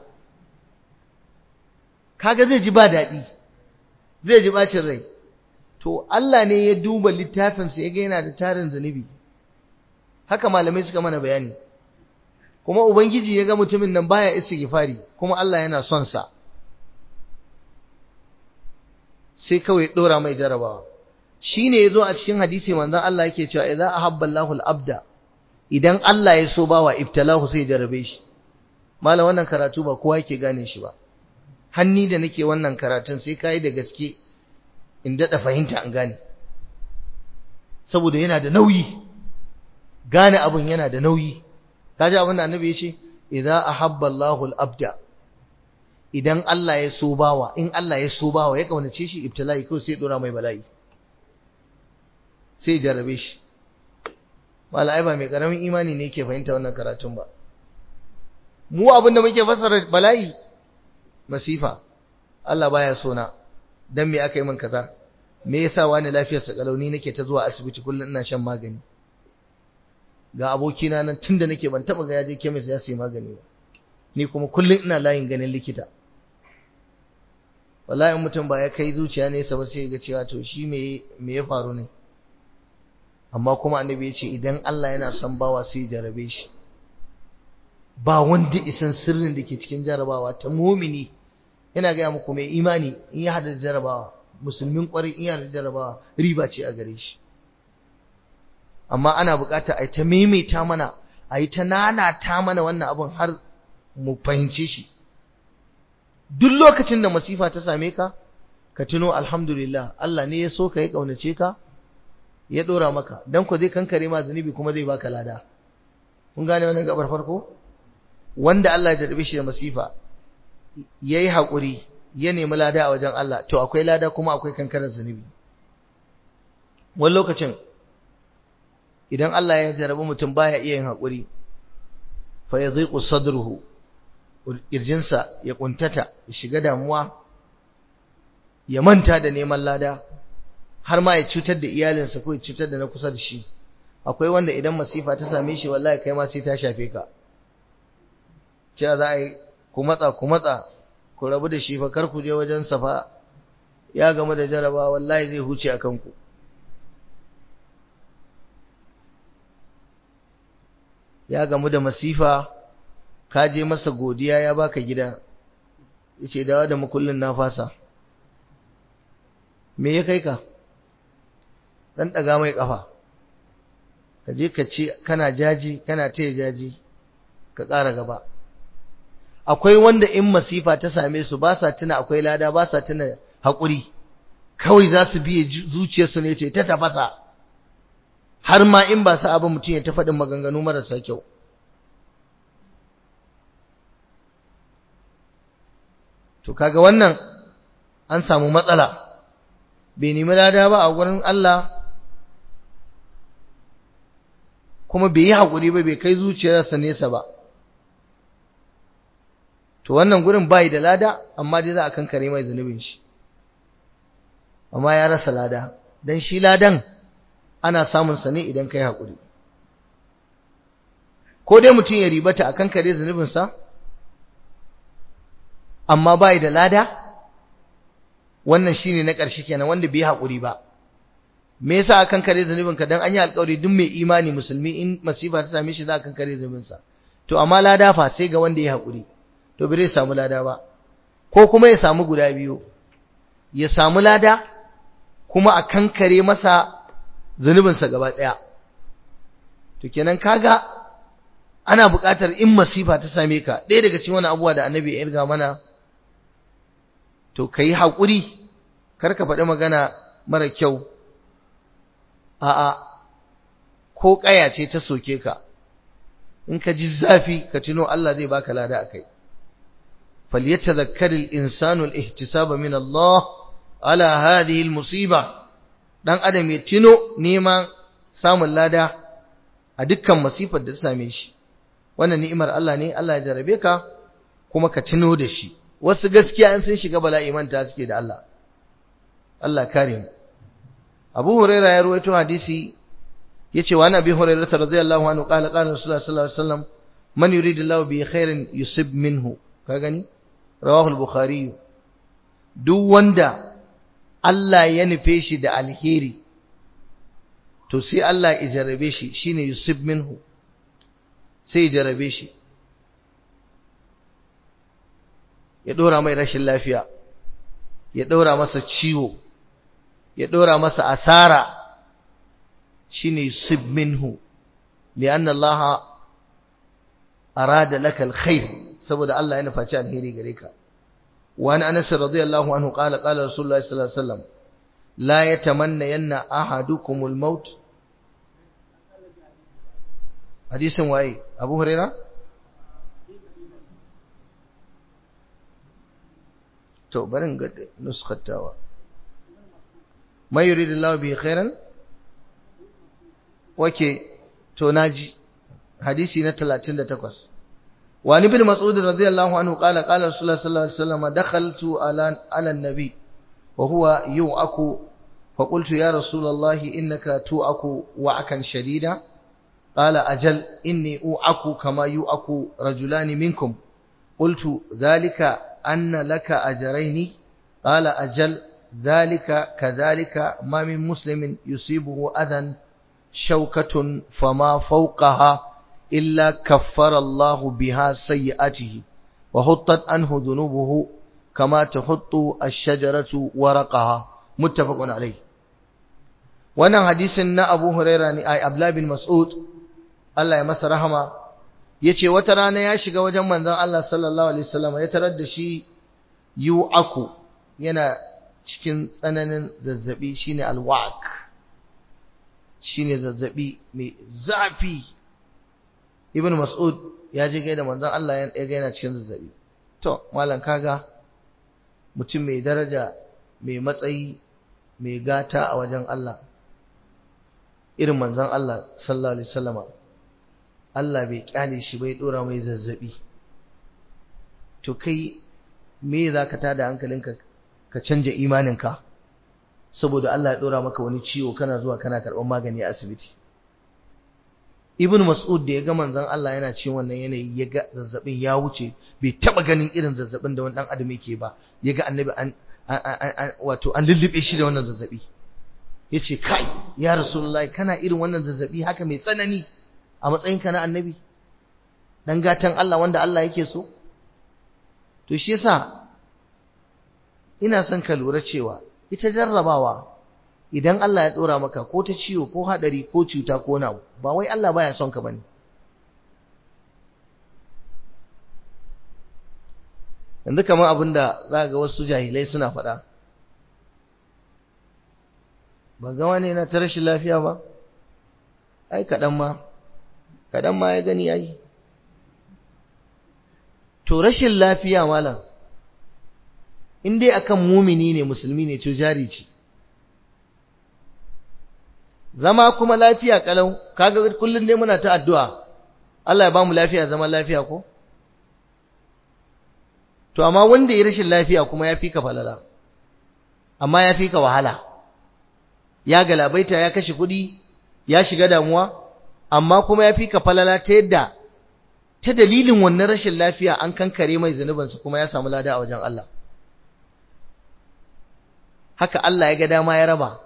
kaga zai ji ba daɗi zai ji bacin rai to Allah ne ya duba littafinsa ya ga yana da tarin zunubi haka malamai suka mana bayani kuma ubangiji ya ga mutumin nan baya istighfari kuma Allah yana son sa sai kawai dora mai jarabawa shine yazo a cikin hadisi manzon Allah yake cewa idza ahabba Allahu al-abda idan Allah ya so bawa ibtalahu sai jarabe shi malam wannan karatu ba kowa yake gane shi ba hanni da nake wannan karatun sai kai da gaske in daɗa fahimta an gane saboda yana da nauyi gane abin yana da nauyi kaji abin da annabi ya ce idza ahabba Allahu al-abda idan Allah ya so bawa in Allah ya so bawa ya kaunace shi ibtila'i ko sai dora mai bala'i sai jarabe shi malai ba mai karamin imani ne yake fahimta wannan karatun ba mu abin da muke fassara bala'i masifa Allah baya so na dan me aka yi min kaza me yasa wani lafiyar sa kalauni nake ta zuwa asibiti kullun ina shan magani ga abokina nan tunda nake ban taba ga yaje chemist ya sayi magani ba ni kuma kullun ina layin ganin likita wallahi mutum ba ya kai zuciya ne sa ba sai ga cewa to shi me me ya faru ne amma kuma annabi ya ce idan Allah yana son bawa sai jarabe shi ba wanda isan sirrin da ke cikin jarabawa ta mumini ina gaya muku mai imani in ya hada da jarabawa musulmin kwarai in ya hada da jarabawa riba ce a gare shi amma ana bukata a yi ta maimaita mana a yi ta nanata mana wannan abin har mu fahimce shi duk lokacin da masifa ta same ka ka tuno alhamdulillah Allah ne ya so ka ya kaunace ka ya dora maka dan ku zai kankare ma zunubi kuma zai baka lada kun gane wannan gabar farko wanda Allah ya jarbe shi da masifa ya yi haƙuri ya nemi lada a wajen Allah to akwai lada kuma akwai kankarar zunubi wani lokacin idan Allah ya jarabi mutum baya iya yin haƙuri fa ya zai sadruhu ƙirjinsa ya ƙuntata ya shiga damuwa ya manta da neman lada har ma ya cutar da iyalinsa ko ya cutar da na kusa da shi akwai wanda idan masifa ta same shi wallahi kai ma sai ta shafe ka cewa za a yi ku matsa ku matsa ku rabu da shi fa kar ku je wajen safa ya gama da jaraba wallahi zai huce a kanku ya gamu da masifa ka je masa godiya ya baka gida yace dawa da makullin na fasa me ya kai ka dan daga mai kafa ka je ka ce kana jaji kana taya jaji ka ƙara gaba akwai wanda in masifa ta same su ba sa tuna akwai lada ba sa tuna haƙuri kawai za su biye zuciyarsu ne ce ta tafasa har ma in ba sa abin mutum ya ta faɗin maganganu marasa kyau to kaga wannan an samu matsala bai nemi lada ba a gurin Allah kuma bai yi haƙuri ba bai kai zuciyarsa nesa ba to wannan gurin bai da lada amma dai za a kankare mai zunubin shi amma ya rasa lada dan shi ladan ana samun sa ne idan kai haƙuri ko dai mutum ya ribata a kankare zunubin sa amma bai da lada wannan shine na ƙarshe kenan wanda bai haƙuri ba me yasa akan kare zunubin ka dan an yi alƙawari duk mai imani musulmi in masifa ta same shi za a kan kare zunubin sa to amma lada fa sai ga wanda ya haƙuri to bai samu lada ba ko kuma ya samu guda biyu ya samu lada kuma a kankare masa zunubin sa gaba ɗaya to kenan kaga ana buƙatar in masifa ta same ka ɗaya daga cikin wani abubuwa da annabi ya irga mana to kai haƙuri kar ka faɗi magana mara kyau a'a ko ƙaya ce ta soke ka in ka ji zafi ka tuno Allah zai baka lada akai falyatadhakkaril insanu al-ihtisaba min Allah ala hadhihi al-musiba dan adam ya tuno neman samun lada a dukkan masifar da ta same shi wannan ni'imar Allah ne Allah ya jarabe ka kuma ka tuno da shi wasu gaskiya in sun shiga bala'i manta suke da Allah Allah kare mu Abu Huraira ya ruwaito hadisi yace wa Nabi Hurairah radhiyallahu anhu qala qala Rasulullah sallallahu alaihi wasallam man yuridillahu bi khairin yusib minhu ka gani rawahu al-Bukhari duk wanda Allah ya nufe shi da alheri to sai Allah ya jarabe shi shine yusib minhu sai ya jarabe shi ya dora mai rashin lafiya ya dora masa ciwo ya dora masa asara shine yusib minhu lianna Allah arada laka alkhair saboda Allah ya nufaci alheri gare ka wa an Anas radiyallahu anhu qala qala Rasulullah sallallahu alaihi wasallam la yatamanna yanna ahadukumul maut hadisin waye Abu Huraira to barin ga nuskhatawa may yuridillahu bi khairan wake to naji hadisi na 38 وعن ابن مسعود رضي الله عنه قال قال رسول الله صلى الله عليه وسلم دخلت على على النبي وهو يوعك فقلت يا رسول الله إنك توعك وعكا شديدا قال أجل إني أوعك كما يوعك رجلان منكم قلت ذلك أن لك أجرين قال أجل ذلك كذلك ما من مسلم يصيبه أذى شوكة فما فوقها إلا كفر الله بها سيئاته وحطت عنه ذنوبه كما تحط الشجرة ورقها متفق عليه wannan hadisin na Abu Huraira ne ai Abdullah bin Mas'ud Allah ya masa rahama yace wata rana ya shiga wajen manzon Allah sallallahu alaihi wasallam ya tarar da shi yu'aku yana cikin tsananin zazzabi shine alwaq shine zazzabi mai zafi ibn mas'ud ya je gaida manzon Allah ya ga yana cikin zazzabi to malam kaga mutum mai daraja mai matsayi mai gata a wajen Allah irin manzon Allah sallallahu alaihi wasallama Allah bai kyale shi bai dora mai zazzabi to kai me zaka tada hankalinka ka canja imaninka saboda Allah ya dora maka wani ciwo kana zuwa kana karban magani a asibiti Ibn Mas'ud da ya ga manzon Allah yana cikin wannan yanayi ya ga zazzabin ya wuce bai taba ganin irin zazzabin da wani dan adam yake ba ya ga annabi an wato an lullube shi da wannan zazzabi yace kai ya rasulullahi kana irin wannan zazzabi haka mai tsanani a matsayin ka na annabi dan gatan Allah wanda Allah yake so to shi yasa ina son ka lura cewa ita jarrabawa idan Allah ya dora maka ko ta ciwo ko hadari ko cuta ko nawa ba wai Allah baya son ka bane yanzu kamar abinda za ga wasu jahilai suna faɗa ba ga wani na ta rashin lafiya ba ai kaɗan ma kaɗan ma ya gani ai to rashin lafiya malam in dai akan mumini ne musulmi ne to jari ce zama kuma lafiya kalau kaga kullun ne muna ta addu'a Allah ya bamu lafiya zama lafiya ko to amma wanda ya rashin lafiya kuma ya fi ka falala amma ya fi ka wahala ya galabaita ya kashe kuɗi ya shiga damuwa amma kuma ya fi ka falala ta yadda ta dalilin wannan rashin lafiya an kankare mai zunubansa kuma ya samu lada a wajen Allah haka Allah ya ga dama ya raba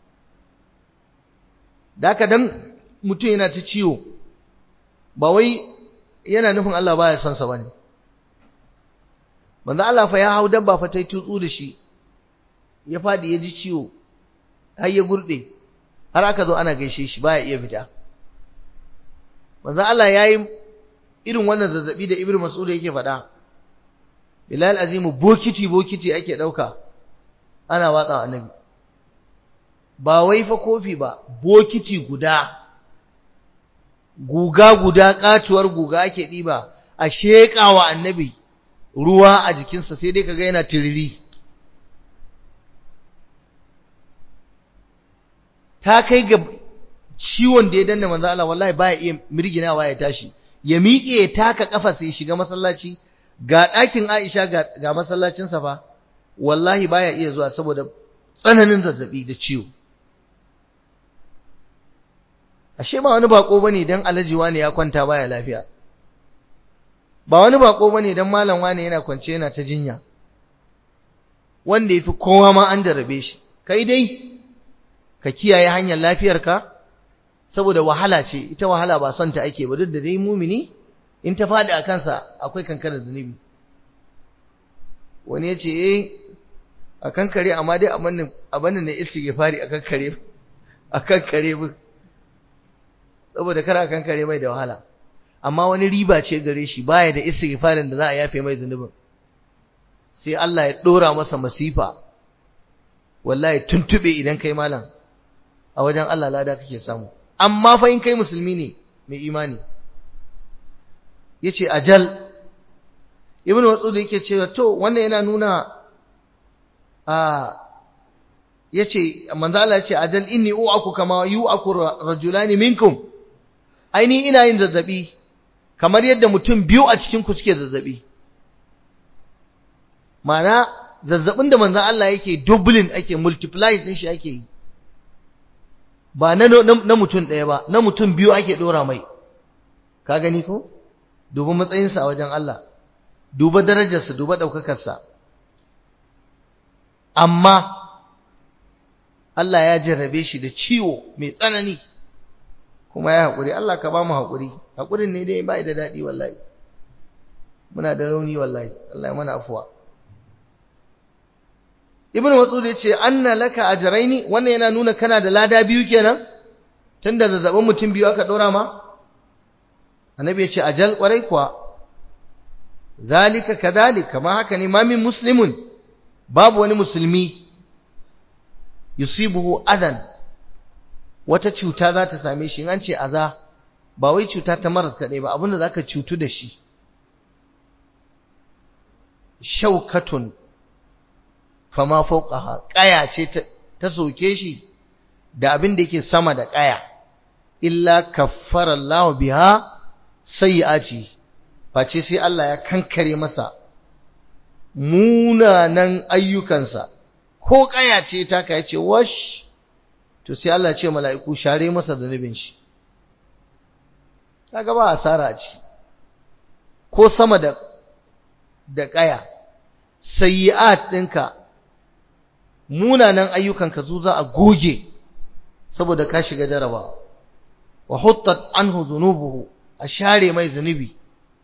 da haka dan mutum yana ta ciwo ba wai yana nufin Allah baya son sa bane manzo Allah fa ya hau dabba fa tai tutsu da shi ya fadi ya ji ciwo har ya gurde har aka zo ana gaishe shi baya iya fita manzo Allah yayi irin wannan zazzabi da Ibnu Mas'ud yake faɗa Bilal azimu bokiti bokiti ake dauka ana watsa annabi ba wai fa kofi ba bokiti guda guga guda katuwar guga ake diba a sheƙawa annabi ruwa a jikinsa sai dai kaga yana tiriri ta kai ga ciwon da ya danna manzo Allah wallahi baya iya mirginawa ya tashi ya miƙe ya taka kafa sai shiga masallaci ga ɗakin Aisha ga, ga masallacin sa fa wallahi baya iya zuwa saboda tsananin zazzabi da ciwo ashe ba wani bako bane dan alaji wani ya kwanta baya lafiya ba wani bako bane dan malam wani yana kwance yana ta jinya wanda yafi kowa ma an jarabe shi kai dai ka kiyaye hanyar lafiyarka saboda wahala ce ita wahala ba son ta ake ba duk da dai mumini in ta fadi a kansa akwai kankanar zunubi wani ya ce eh a kankare amma dai abin ne istighfari a kankare a kankare bu saboda kar a kankare mai da wahala amma wani riba ce gare shi baya da istighfarin da za a yafe mai zunubin sai Allah ya dora masa masifa wallahi tuntube idan kai malam a wajen Allah lada kake samu amma fa in kai musulmi ne mai imani yace ajal ibnu watsud yake cewa to wannan yana nuna a yace manzo Allah yace ajal inni u'aku kama yu'aku rajulani minkum aini ina yin zazzabi kamar yadda mutum biyu a cikin ku suke zazzabi Ma'ana zazzabin da manzo Allah yake doubling ake multiply din shi ake yi ba na na mutum ɗaya ba na mutum biyu ake dora mai ka gani ko duba matsayinsa a wajen Allah duba darajarsa duba ɗaukakarsa amma Allah ya jarrabe shi da ciwo mai tsanani kuma ya haƙuri Allah ka ba mu haƙuri haƙurin ne dai bai da daɗi wallahi muna da rauni wallahi Allah ya mana afuwa Ibn Mas'ud ya ce anna laka ajraini wannan yana nuna kana da lada biyu kenan tunda zazzabin mutum biyu aka dora ma Annabi ya ce ajal kwarai kuwa zalika kadhalika kama haka ne ma min muslimun babu wani musulmi yusibuhu adan wata cuta za ta same shi in an ce aza ba wai cuta ta marar kaɗai ba abinda za ka cutu da shi shaukatun fama fauqaha ƙaya ce ta soke shi da abin da yake sama da ƙaya illa kaffara Allah biha sayyi'ati face sai Allah ya kankare masa munanan ayyukansa ko ƙaya ce ta ka yace wash to sai Allah ce mala'iku share masa zanubin shi kaga ba asara a ci ko sama da da ƙaya sayyi'at ɗinka munanan ayyukanka zu za a goge saboda ka shiga jarabawa wa huttat anhu dhunubuhu a share mai zunubi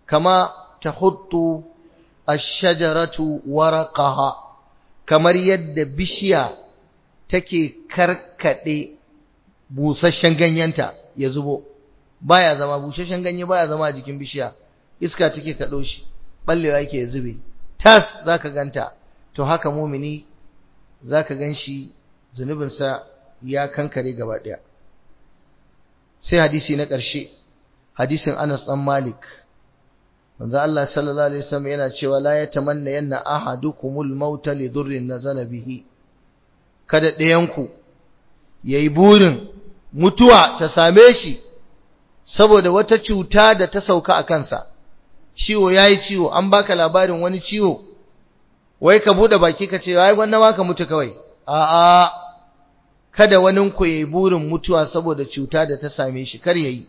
kama tahuttu ash-shajaratu waraqaha kamar yadda bishiya take karkade busasshen ganyenta ya zubo baya zama busasshen ganye baya zama a jikin bishiya iska take kado shi ballewa yake ya zube tas zaka ganta to haka mumini zaka ganshi zunubinsa ya kankare gaba daya sai hadisi na ƙarshe hadisin Anas dan Malik manzo Allah sallallahu alaihi wasallam yana cewa la yatamanna yanna ahadukumul mauta li dhurrin nazala bihi kada ɗayanku yayi burin mutuwa ta same shi saboda wata cuta da ta sauka a kansa ciwo yayi ciwo an baka labarin wani ciwo wai ka bude baki ka ce ai wannan ma ka mutu kawai a'a kada wani ku yayi burin mutuwa saboda cuta da ta same shi kar yayi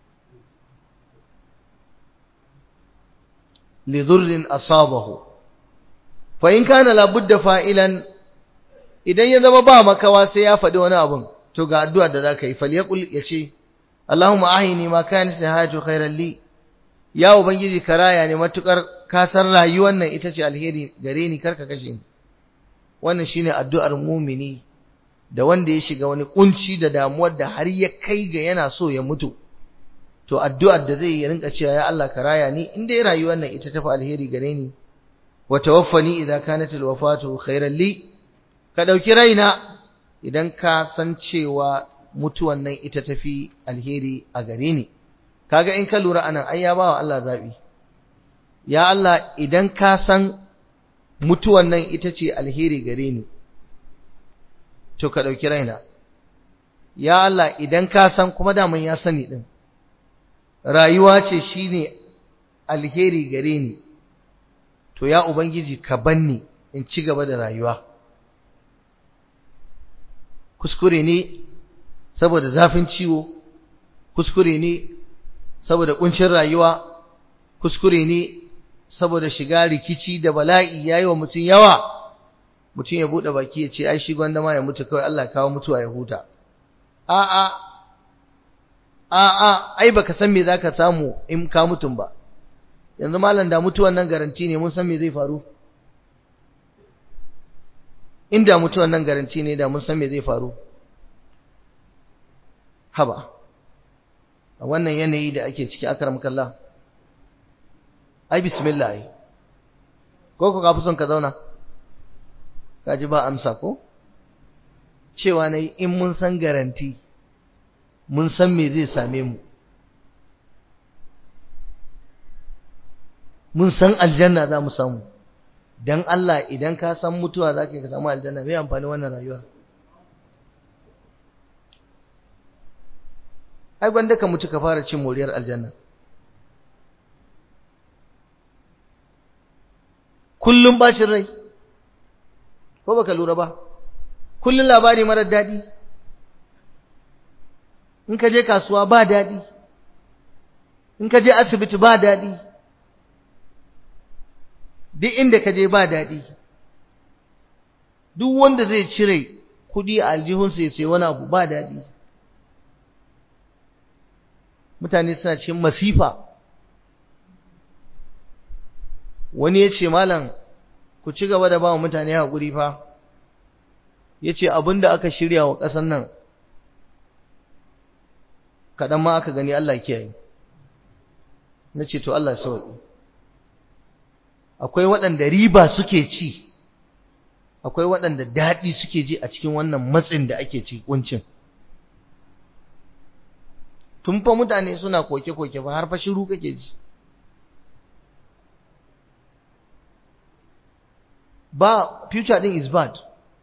lidhurrin asabahu fa in kana labudda fa'ilan idan ya zama ba makawa sai ya faɗi wani abun to ga addu'a da zaka yi falyaqul yace Allahumma ahini ma kanat hayatu khairan li ya ubangiji karaya ne matukar ka san rayuwar nan ita ce alheri gare ni karka kashe ni wannan shine addu'ar mumini da wanda ya shiga wani kunci da damuwar da har ya kai ga yana so ya mutu to addu'ar da zai yi rinka cewa ya Allah ka raya ni in dai rayuwar nan ita tafi alheri gare ni wa tawaffani idza kanat alwafatu khairan li ka dauki raina idan ka san cewa mutuwan nan ita tafi alheri a gare ni kaga in ka lura anan ai ya bawa Allah zabi ya Allah idan ka san mutuwan nan ita ce alheri gare ni to ka dauki raina ya Allah idan ka san kuma daman ya sani din rayuwa ce shine alheri gare ni to ya ubangiji ka banni in ci gaba da rayuwa kuskure ne saboda zafin ciwo kuskure ne saboda kuncin rayuwa kuskure ne saboda shiga rikici da bala'i yayi wa mutum yawa mutum ya bude baki ya ce ai shi gwanda ma ya mutu kawai Allah kawo mutuwa ya huta a'a a'a ai baka san me zaka samu in ka mutum ba yanzu malam da mutuwan nan garanti ne mun san me zai faru inda mutuwan nan garanti ne da mun san me zai faru haba a wannan yanayi da ake ciki akram kallah ai bismillah ai ko ko ka fi son ka zauna ka ji ba amsa ko cewa nayi in mun san garanti mun san me zai same mu mun san aljanna za mu samu dan Allah idan ka san mutuwa za ka samu aljanna mai amfani wannan rayuwa ai gwanda ka mutu ka fara cin moriyar aljanna kullum bacin rai ko baka lura ba kullum labari marar daɗi in ka je kasuwa ba daɗi in ka je asibiti ba daɗi duk inda ka je ba daɗi duk wanda zai cire kuɗi a aljihunsa ya sai wani abu ba daɗi mutane suna cikin masifa wani ya ce malam ku ci gaba da ba wa mutane haƙuri fa ya ce abin da aka shirya wa ƙasan nan kaɗan ma aka gani Allah kiyaye na ce to Allah sauƙi akwai waɗanda riba suke ci akwai waɗanda daɗi suke ji a cikin wannan matsin da ake ci kuncin tun fa mutane suna koke-koke fa har fa shiru kake ji ba future din is bad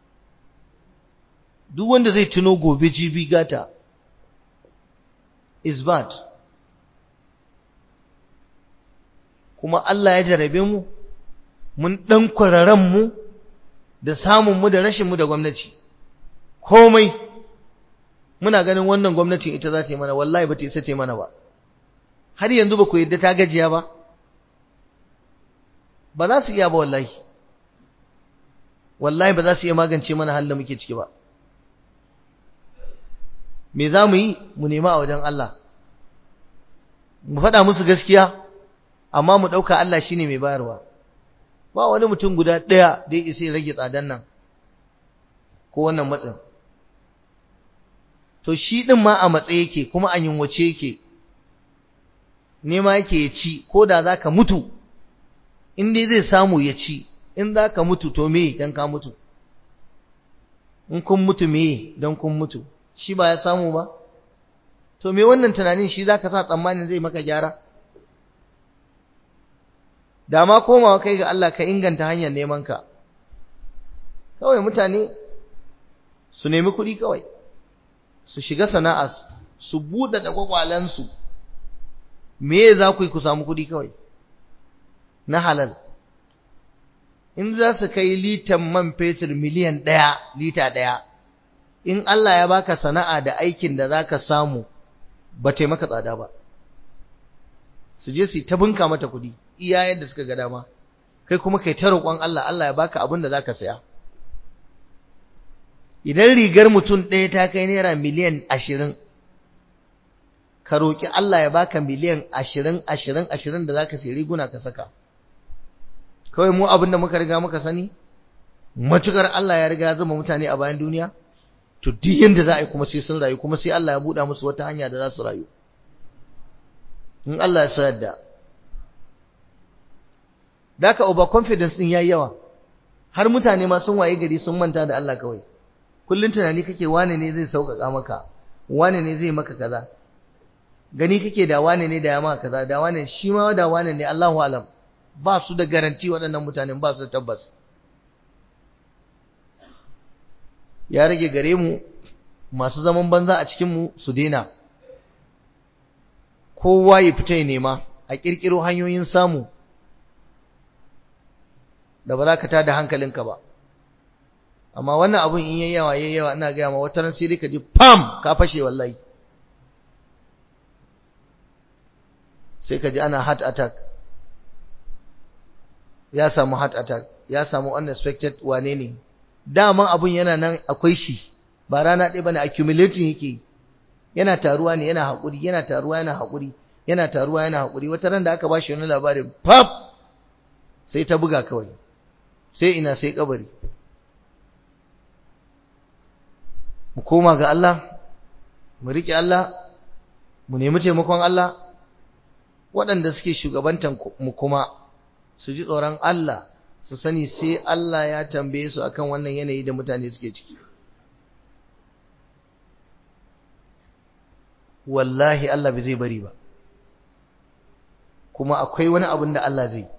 duk wanda zai tuno gobe jibi gata is bad kuma Allah ya jarabe mu mun dan kwararan mu da samun mu da rashin mu da gwamnati komai muna ganin wannan gwamnatin ita za ta yi mana wallahi ba ta isa ta yi mana ba har yanzu ba ku yadda ta gajiya ba ba za su iya ba wallahi wallahi ba za su iya magance mana halin da muke ciki ba me za mu yi mu nema a wajen Allah mu faɗa musu gaskiya amma mu ɗauka Allah shine mai bayarwa ba wani mutum guda ɗaya da ya isa ya rage tsadan nan ko wannan matsin to shi ɗin ma a matse yake kuma a yunwace yake nema yake ya ci ko da za ka mutu in dai zai samu ya ci in za ka mutu to me don ka mutu in kun mutu me don kun mutu shi ba ya samu ba to me wannan tunanin shi za ka sa tsammanin zai maka gyara da ma komawa kai ga Allah ka inganta hanyar neman ka kawai mutane su nemi kuɗi kawai su shiga sana'a su buɗe da kwakwalensu me za ku yi ku samu kuɗi kawai na halal in za su kai litan man fetur miliyan ɗaya lita ɗaya in Allah ya baka sana'a da aikin da za ka samu ba taimaka tsada ba su je su ta bunka mata kuɗi iya yadda suka ga dama kai kuma kai ta roƙon Allah Allah ya baka abin da za ka saya idan rigar mutum ɗaya ta kai naira miliyan ashirin ka roƙi Allah ya baka miliyan ashirin ashirin ashirin da za ka sayi riguna ka saka kawai mu abin da muka riga muka sani matukar Allah ya riga ya zama mutane a bayan duniya to duk yanda za a yi kuma sai sun rayu kuma sai Allah ya buɗa musu wata hanya da za su rayu in Allah ya so yadda daka over confidence din yayi yawa har mutane ma sun waye gari sun manta da Allah kawai kullun tunani kake wane ne zai sauƙaƙa maka wane ne zai maka kaza gani kake da wane ne da ya maka kaza da wane shi ma da wane ne Allahu alam ba su da garanti waɗannan mutanen ba su da tabbas ya rage gare mu masu zaman banza a cikin mu su daina kowa ya fita ya nema a kirkiro hanyoyin samu da ba za ka tada hankalinka ba amma wannan abun in yayi yawa yayi yawa ina ga ma wata ran sai dai ka ji pam ka fashe wallahi sai ka ji ana heart attack ya samu heart attack ya samu unexpected wane ne daman abun yana nan akwai shi ba rana ɗaya bane accumulating yake yana taruwa ne yana haƙuri yana taruwa yana haƙuri yana taruwa yana haƙuri wata ran da aka ba shi wani labarin pap sai ta buga kawai sai ina sai kabari mu koma ga Allah mu riƙe Allah mu nemi taimakon Allah waɗanda suke shugabantan mu kuma su ji tsoron Allah su sani sai Allah ya tambaye su akan wannan yanayi da mutane suke ciki wallahi Allah bai zai bari ba kuma akwai wani abin da Allah zai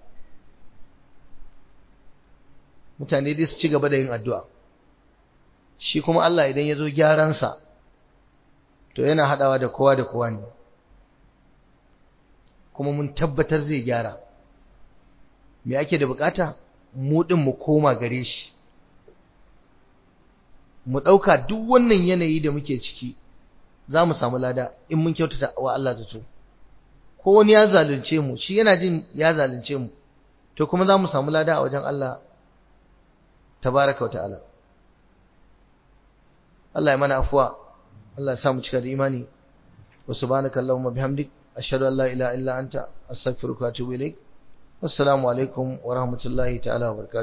mutane dai su ci gaba da yin addu'a shi kuma Allah idan ya zo gyaransa to yana haɗawa da kowa da kowa ne kuma mun tabbatar zai gyara me ake da bukata mu din mu koma gare shi mu dauka duk wannan yanayi da muke ciki za mu samu lada in mun kyautata wa Allah zato ko wani ya zalunce mu shi yana jin ya zalunce mu to kuma za mu samu lada a wajen Allah tabaraka wa ta'ala Allah ya mana afuwa Allah ya sa mu cika da imani wa subhanaka allahumma bihamdik ashhadu an la ilaha illa anta astaghfiruka wa atubu ilaik assalamu alaikum wa rahmatullahi ta'ala wa barakatuh